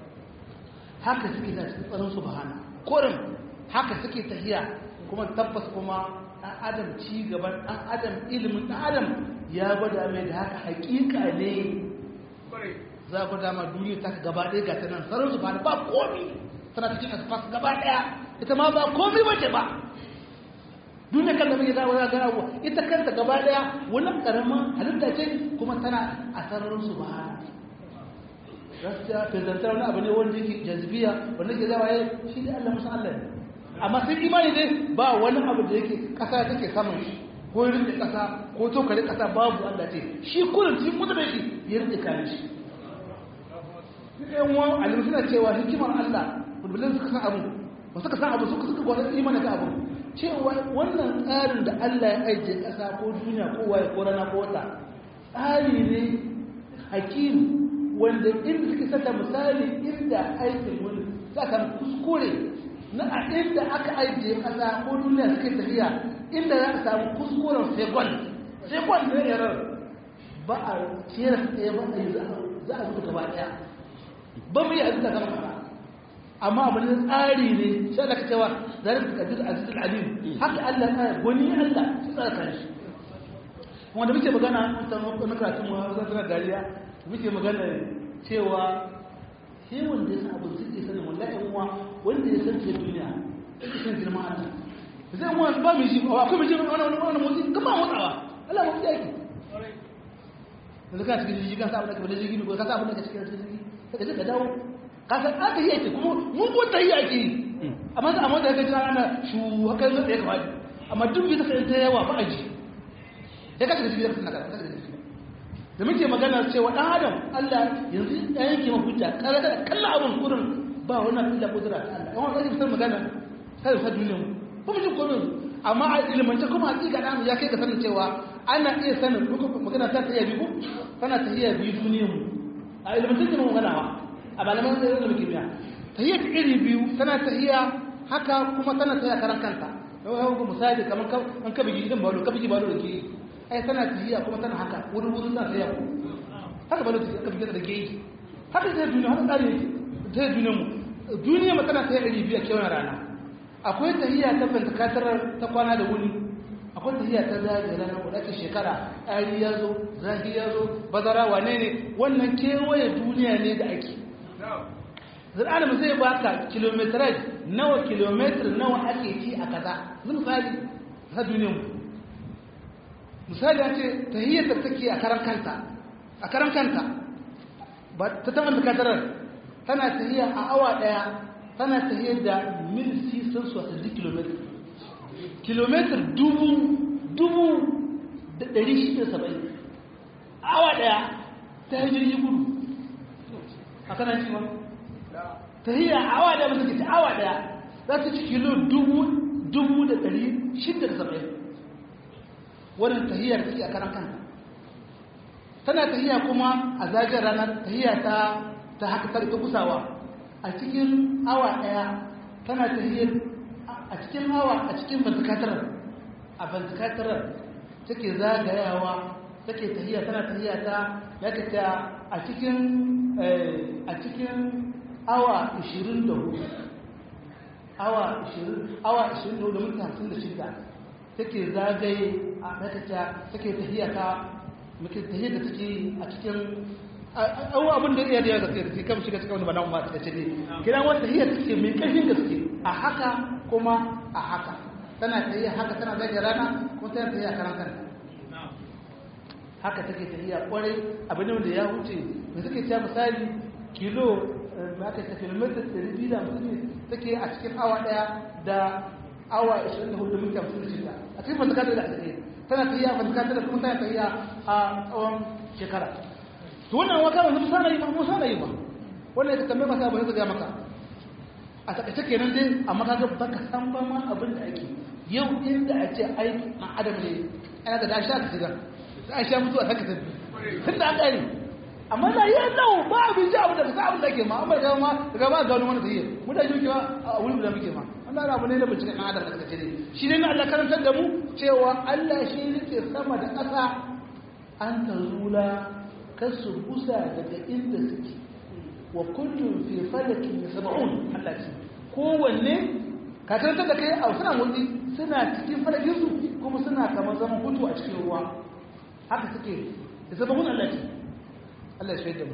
haka suke da cikin tsaron subhana korin haka suke tahiya kuma tabbas kuma ɗan adam ci gaban ɗan adam ilimin ɗan adam ya gwada mai da haka hakika ne za ku dama duniya ta gaba ɗaya ga ta nan tsaron subhana ba komi tana cikin asfas gaba ɗaya ita ma ba komi wace ba duniya kan da muke za a gana abuwa ita kanta gaba daya wani karamin halitta ce kuma tana a sararin su ba gaskiya fezantar wani abu ne wanda yake jazbiya wanda ke zama ya shi ne allah musa allah ne amma sun imani ne ba wani abu da yake kasa take saman shi ko ya rinde kasa ko tokare kasa babu allah ce shi kurin shi mutu da shi ya rinde kayan shi yan wa alim suna cewa hikimar allah bulbulin suka san abu ba suka san abu suka suka gwada imani ka abu cewa wannan tsarin da Allah ya ajiye ƙasa ko duniya ko waye ko rana ko wata tsari ne hakim wanda inda suke sata misali inda aikin wani za ka kuskure na a inda aka ajiye ƙasa ko duniya suke tafiya inda za ka samu kuskuren segon segon ne yarar ba a kera tsaye ba a yi za a zuka gaba ɗaya ba mu yi a zuka gaba ɗaya amma abu ne tsari ne sai da cewa zalika qadir aziz alim haka Allah ya goni Allah su tsara kan shi wanda muke magana ta na karatu mu har zan dariya muke magana cewa shi wanda ya san abu zai sanin wallahi uwa wanda ya san duniya yake san girman Allah zai mu ba mu ji ba akwai mu ji wannan wannan motsi kuma motsawa Allah mu ji yake da ka cikin jiji ka sa abin da ka da jiji ko ka sa abin da ka cikin jiji ka ka dawo kasar aka yi ake kuma mun kunta yi ake yi amma da amma da ga jira ana shu haka zai ya kawai amma duk bisa sai ta yawa ba aji ya kace da shi da kana kana da muke magana cewa dan adam Allah yanzu ya yanke mu hujja kala kala kallon abun kurin ba wannan illa kudura ta Allah amma kai fitar magana kai fa duniyar mu ba mu ji komai amma a ilmance kuma hakika dan ya kai ka sanin cewa ana iya sanin magana ta tayi biyu tana tahiya biyu duniyar mu a ilmance ne mu magana a malaman zai da kimiyya tahiyya ta iri biyu tana tahiyya haka kuma tana tahiyya karan kanta yau yau misali kamar an ka bigi idan balo ka bigi balo da ke ai tana tahiyya kuma tana haka wurin wurin na tahiyya ku haka balo ta ka bigi da ke yi haka zai duniya haka tsari ta duniya mu duniya mu tana tahiyya iri biyu a kewan rana akwai tahiyya ta fantakatar ta kwana da wuni akwai tahiyya ta zagaye ranar kudakin shekara ari ya zo zahi ya zo bazara wane ne wannan kewaye duniya ne da ake zir'alim zai baka kilometrage nawa kilometer nawa ake ci a kaza zai misali ta duniyan mu misali ya ce ta hiyar da take a karan kanta a karan kanta ba ta taɓa da kadarar tana ta hiyar a awa ɗaya tana ta hiyar da mil sisan su a sadi kilometer kilometer dubu dubu da ɗari shida saba'in awa ɗaya ta hijir yi gudu a kanan ci ba tahiyya awa da mutum ke awa daya za ta ci kilo dubu dubu da ɗari shida da saba'in wannan tahiyyar take a karan kanta tana tahiyya kuma a zagin ranar tahiyya ta ta haka ta kusawa a cikin awa daya tana tahiyyar a cikin awa a cikin bantakatarar a bantakatarar take zagayawa take tahiyya tana tahiyya ta yake ta a cikin a cikin awa 24 awa 20 awa 24 da minti 56 take zagaye a yake ta take tahiyya ta muke tahiyya da take a cikin awu abin da iya da ya gaske da kan shiga cikin wani bana ma ta ce ne kiran wata tahiyya take mai karfin gaske a haka kuma a haka tana tahiyya haka tana zagaye rana kuma tana tahiyya karan kanta haka take tafiya kwarai abin da ya wuce da suke cewa misali kilo ba ka tafi kilomita 250 take a cikin awa daya da awa 24 minti 56 a cikin fantakata da ake tana tafiya fantakata da kuma tana tafiya a tsawon shekara to wannan waka ba musa na yi ba musa na yi ba wannan ya tambaye masa abin da ga maka a takaice kenan dai amma kaga baka san ba ma abin da ake yau inda a ce aiki a adam ne ana da dashi aka shiga za a sha mutuwa haka tafi tun da an ƙari amma na yi nau ba abin ji abu da kasa abin da ke ma an bai gama daga ba gano wani tafiye mu da yi ma a wuri da muke ma wannan abu ne da bincike ɗan adam da kace ne shi ne na Allah karantar da mu cewa Allah shi yake sama da ƙasa an ta zula kar su busa daga inda suke wa kullum fi falakin yasma'un Allah ce kowanne ka karantar da kai a suna motsi suna cikin falakin su kuma suna kamar zaman hutu a cikin ruwa haka suke da sababin Allah ce Allah ya shaida mu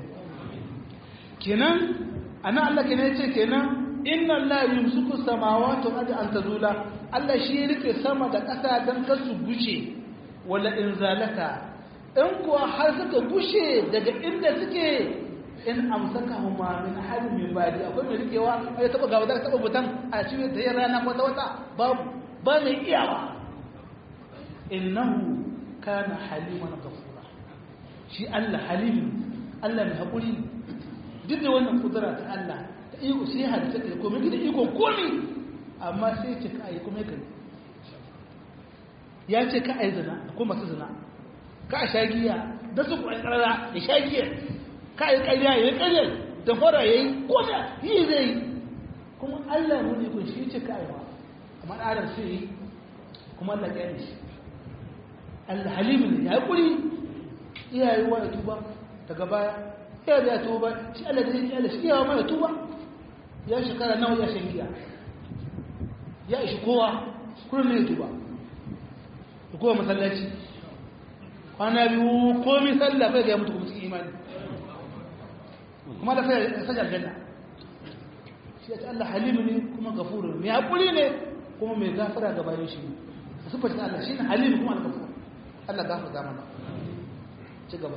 kenan ana Allah kenan yace kenan inna Allah yumsiku samawati wal ardi an tazula Allah shi ya rike sama da ƙasa dan kar su gushe wala in zalaka in kuwa har suka gushe daga inda suke in amsakahuma min ahad min badi akwai mai rikewa ai taba gaba da taba butan a cikin da rana ko ta wata babu ba mai iyawa innahu kana haliman gafura shi Allah halim Allah mai haƙuri duk da wannan kudura ta Allah ta iko sai halitta ta komai da iko komi amma sai ce ka yi kuma kai ya ce ka yi zina ko masu zina ka a shagiya da su kuwa karara ya shagiya ka yi ƙarya ya yi ƙarya da fara ya yi kome yi zai yi kuma Allah mu ne kun shi ce ka yi ba amma adam sai yi kuma Allah ya yi shi alhalimu ne ya kuri iyaye wa ya tuba daga baya ya da ya tuba shi Allah da ya Allah shi iyawa ma ya tuba ya shekara nawa ya shan giya ya ishi kowa kullum ne ya tuba da kowa masallaci kwana biyu komi sallah bai ga ya mutu kuma cikin imani kuma da sai sajar janna shi ya Allah halimu ne kuma gafuru ne ya kuri ne kuma mai gafara ga bayan shi ne sufar Allah shi ne halimu kuma al-gafuru Allah gafarta mana ci gaba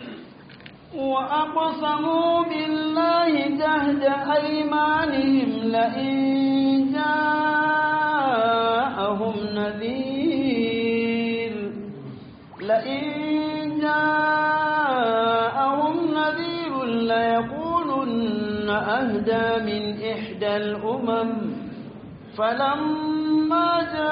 وأقسموا بالله جهد أيمانهم لئن جاءهم نذير لئن جاءهم نذير ليقولن أهدى من إحدى الأمم فلما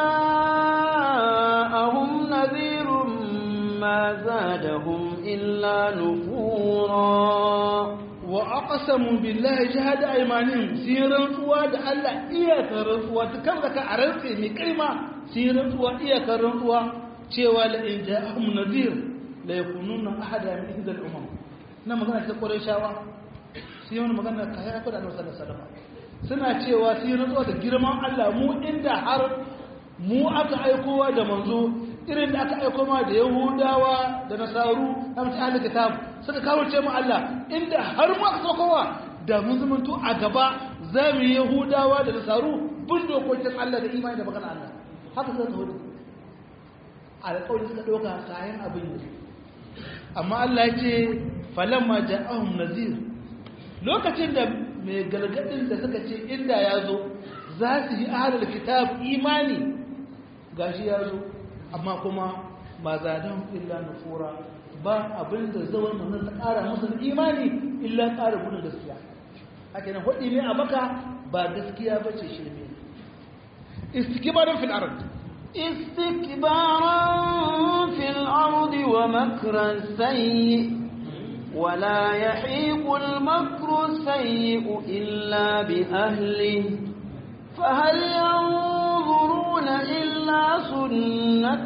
جاءهم نذير ما زادهم إلا نفورا وأقسموا بالله جهد أيمانهم سيرا سواد ألا إياك رسوا تكرك عرفي من كلمة سيرا سواد إياك رسوا cewa la in ja'ahum nadhir la yakununa ahada min ihda al-umam na magana ta Qurayshawa sai wani magana ka ya fada Annabi sallallahu alaihi wasallam suna cewa sai rantsuwa da girman Allah mu inda har mu aka aikowa da manzo irin da aka aiko ma da yahudawa da nasaru na mutu ahli kitab suka kawo ce mu Allah inda har mu aka saukowa da mun zamanto a gaba za mu yi yahudawa da nasaru bin dokokin Allah da imani da magana Allah haka sai hudu alƙawari suka ɗauka kayan abin yi amma Allah ya ce falamma ja'ahum nazir lokacin da mai gargadin da suka ce inda ya zo za su yi ahalar kitab imani gashi ya zo amma kuma ba zadan illa nufura ba abin da zawar manzon ta ƙara musu imani illa ƙara gudun gaskiya haka nan hudi ne a baka ba gaskiya ba ce shirme istikibarin fil ard استكبارا في الأرض ومكر السيء ولا يحيق المكر السيء إلا بأهله فهل ينظرون إلا سنة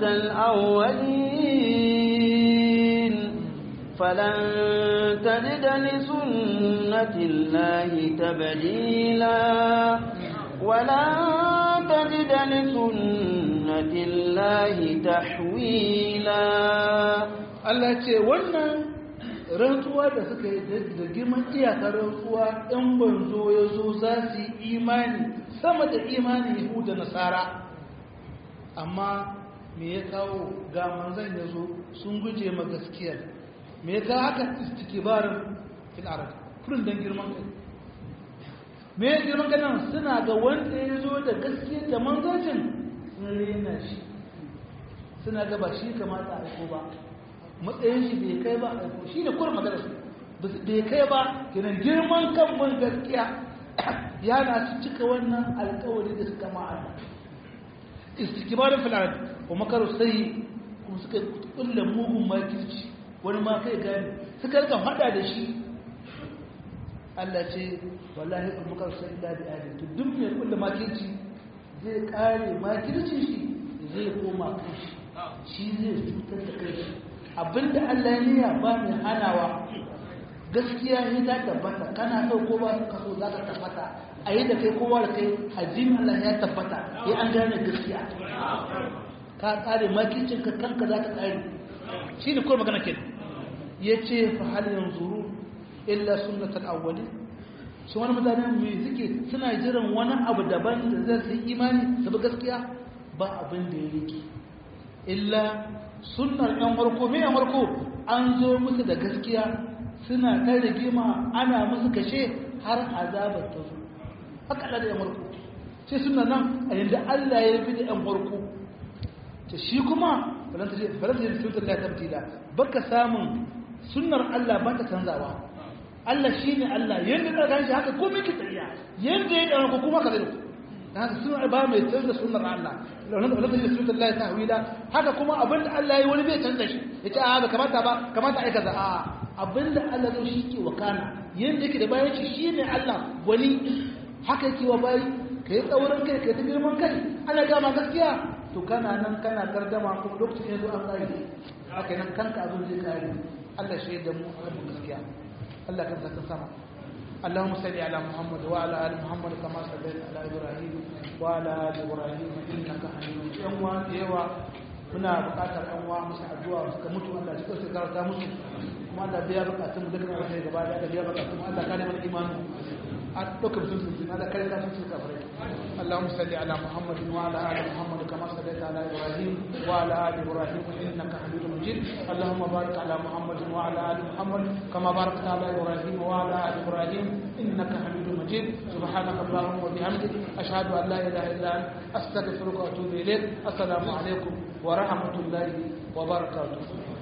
الأولين فلن تجد لسنة الله تبديلا ولن تجد لسنة الله تحويلا Allah ce wannan rantsuwa da suka yi da girman iyakar rantsuwa in banzo ya zo za su yi imani sama da imani yahuda nasara amma me ya kawo ga manzan ya zo sun guje ma gaskiyar me ya kawo haka istikibarin fil arab kurin dan girman kai me ya girman kai nan suna ga wanda ya zo da gaskiyar da manzancin sun rena shi suna ga ba shi kamata a aiko ba matsayin shi bai kai ba a shi ne kurin magana su bai kai ba kenan girman kan mun gaskiya yana su cika wannan alkawari da suka ma'ana istikibarin fil arab wa makaru sai kuma suka kulle mugun makirci wani ma kai gani suka rika hada da shi Allah ce wallahi kuma makaru sai illa bi ahli to duk mai kulle makirci zai kare makirci shi zai koma kai shi zai cutar da kai abinda Allah ya niyya ba mai hanawa gaskiya ne ta tabbata kana so ko ba ka so za ka tabbata a yi da kai kowa da kai hajjin Allah ya tabbata ya an gane gaskiya ka kare makicin ka kanka za ka kare shi ne kawai magana kenan ya ce fa hal yanzuru illa sunnatul awwali shi wani mutane mai suke suna jiran wani abu daban da zai su imani su bi gaskiya ba abin da ya rike illa sunnar yan warko me yan warko an zo musu da gaskiya suna ta rigima ana musu kashe har azabar ta zo haka da yan warko sai suna nan a yadda Allah ya bi da yan warko ta shi kuma balanta je balanta je sunnar Allah tabtila baka samun sunnar Allah ba ta canzawa Allah shine Allah yanda ka ganshi haka komai ki tsariya yanda ya dan ko kuma ka zai dan haka sunnar ba mai canza sunnar Allah balanta je sunnar Allah tahwila haka kuma abinda Allah ya wani bai canza shi yace a ba kamata ba kamata ai kaza a abinda Allah zai shi ke wakana yanda yake da bayan shi shine Allah wani haka yake wa bayi kai tsaurin kai kai ta girman kai ana gama gaskiya to kana nan kana gardama kuma lokacin yanzu an tsari haka nan kanka abin zai kare Allah shi da mu a gaskiya Allah kan sa sama اللهم صل على محمد وعلى ال محمد كما صليت على ابراهيم وعلى ال ابراهيم انك حميد مجيد يوا muna buƙatar ɗan uwa musu addu'a suka mutu Allah ya tsare garta musu kuma Allah biya buƙatun mu dukkan alheri gaba da Allah biya buƙatun Allah kare mana imani a ɗaukar sun sun Allah kare ka sun sun kafirai اللهم صل على محمد وعلى ال محمد كما صليت على ابراهيم وعلى ال ابراهيم انك حميد مجيد اللهم بارك على محمد وعلى ال محمد كما باركت على ابراهيم وعلى ال ابراهيم انك حميد مجيد سبحانك اللهم وبحمدك اشهد ان لا اله الا انت استغفرك واتوب اليك السلام عليكم ورحمه الله وبركاته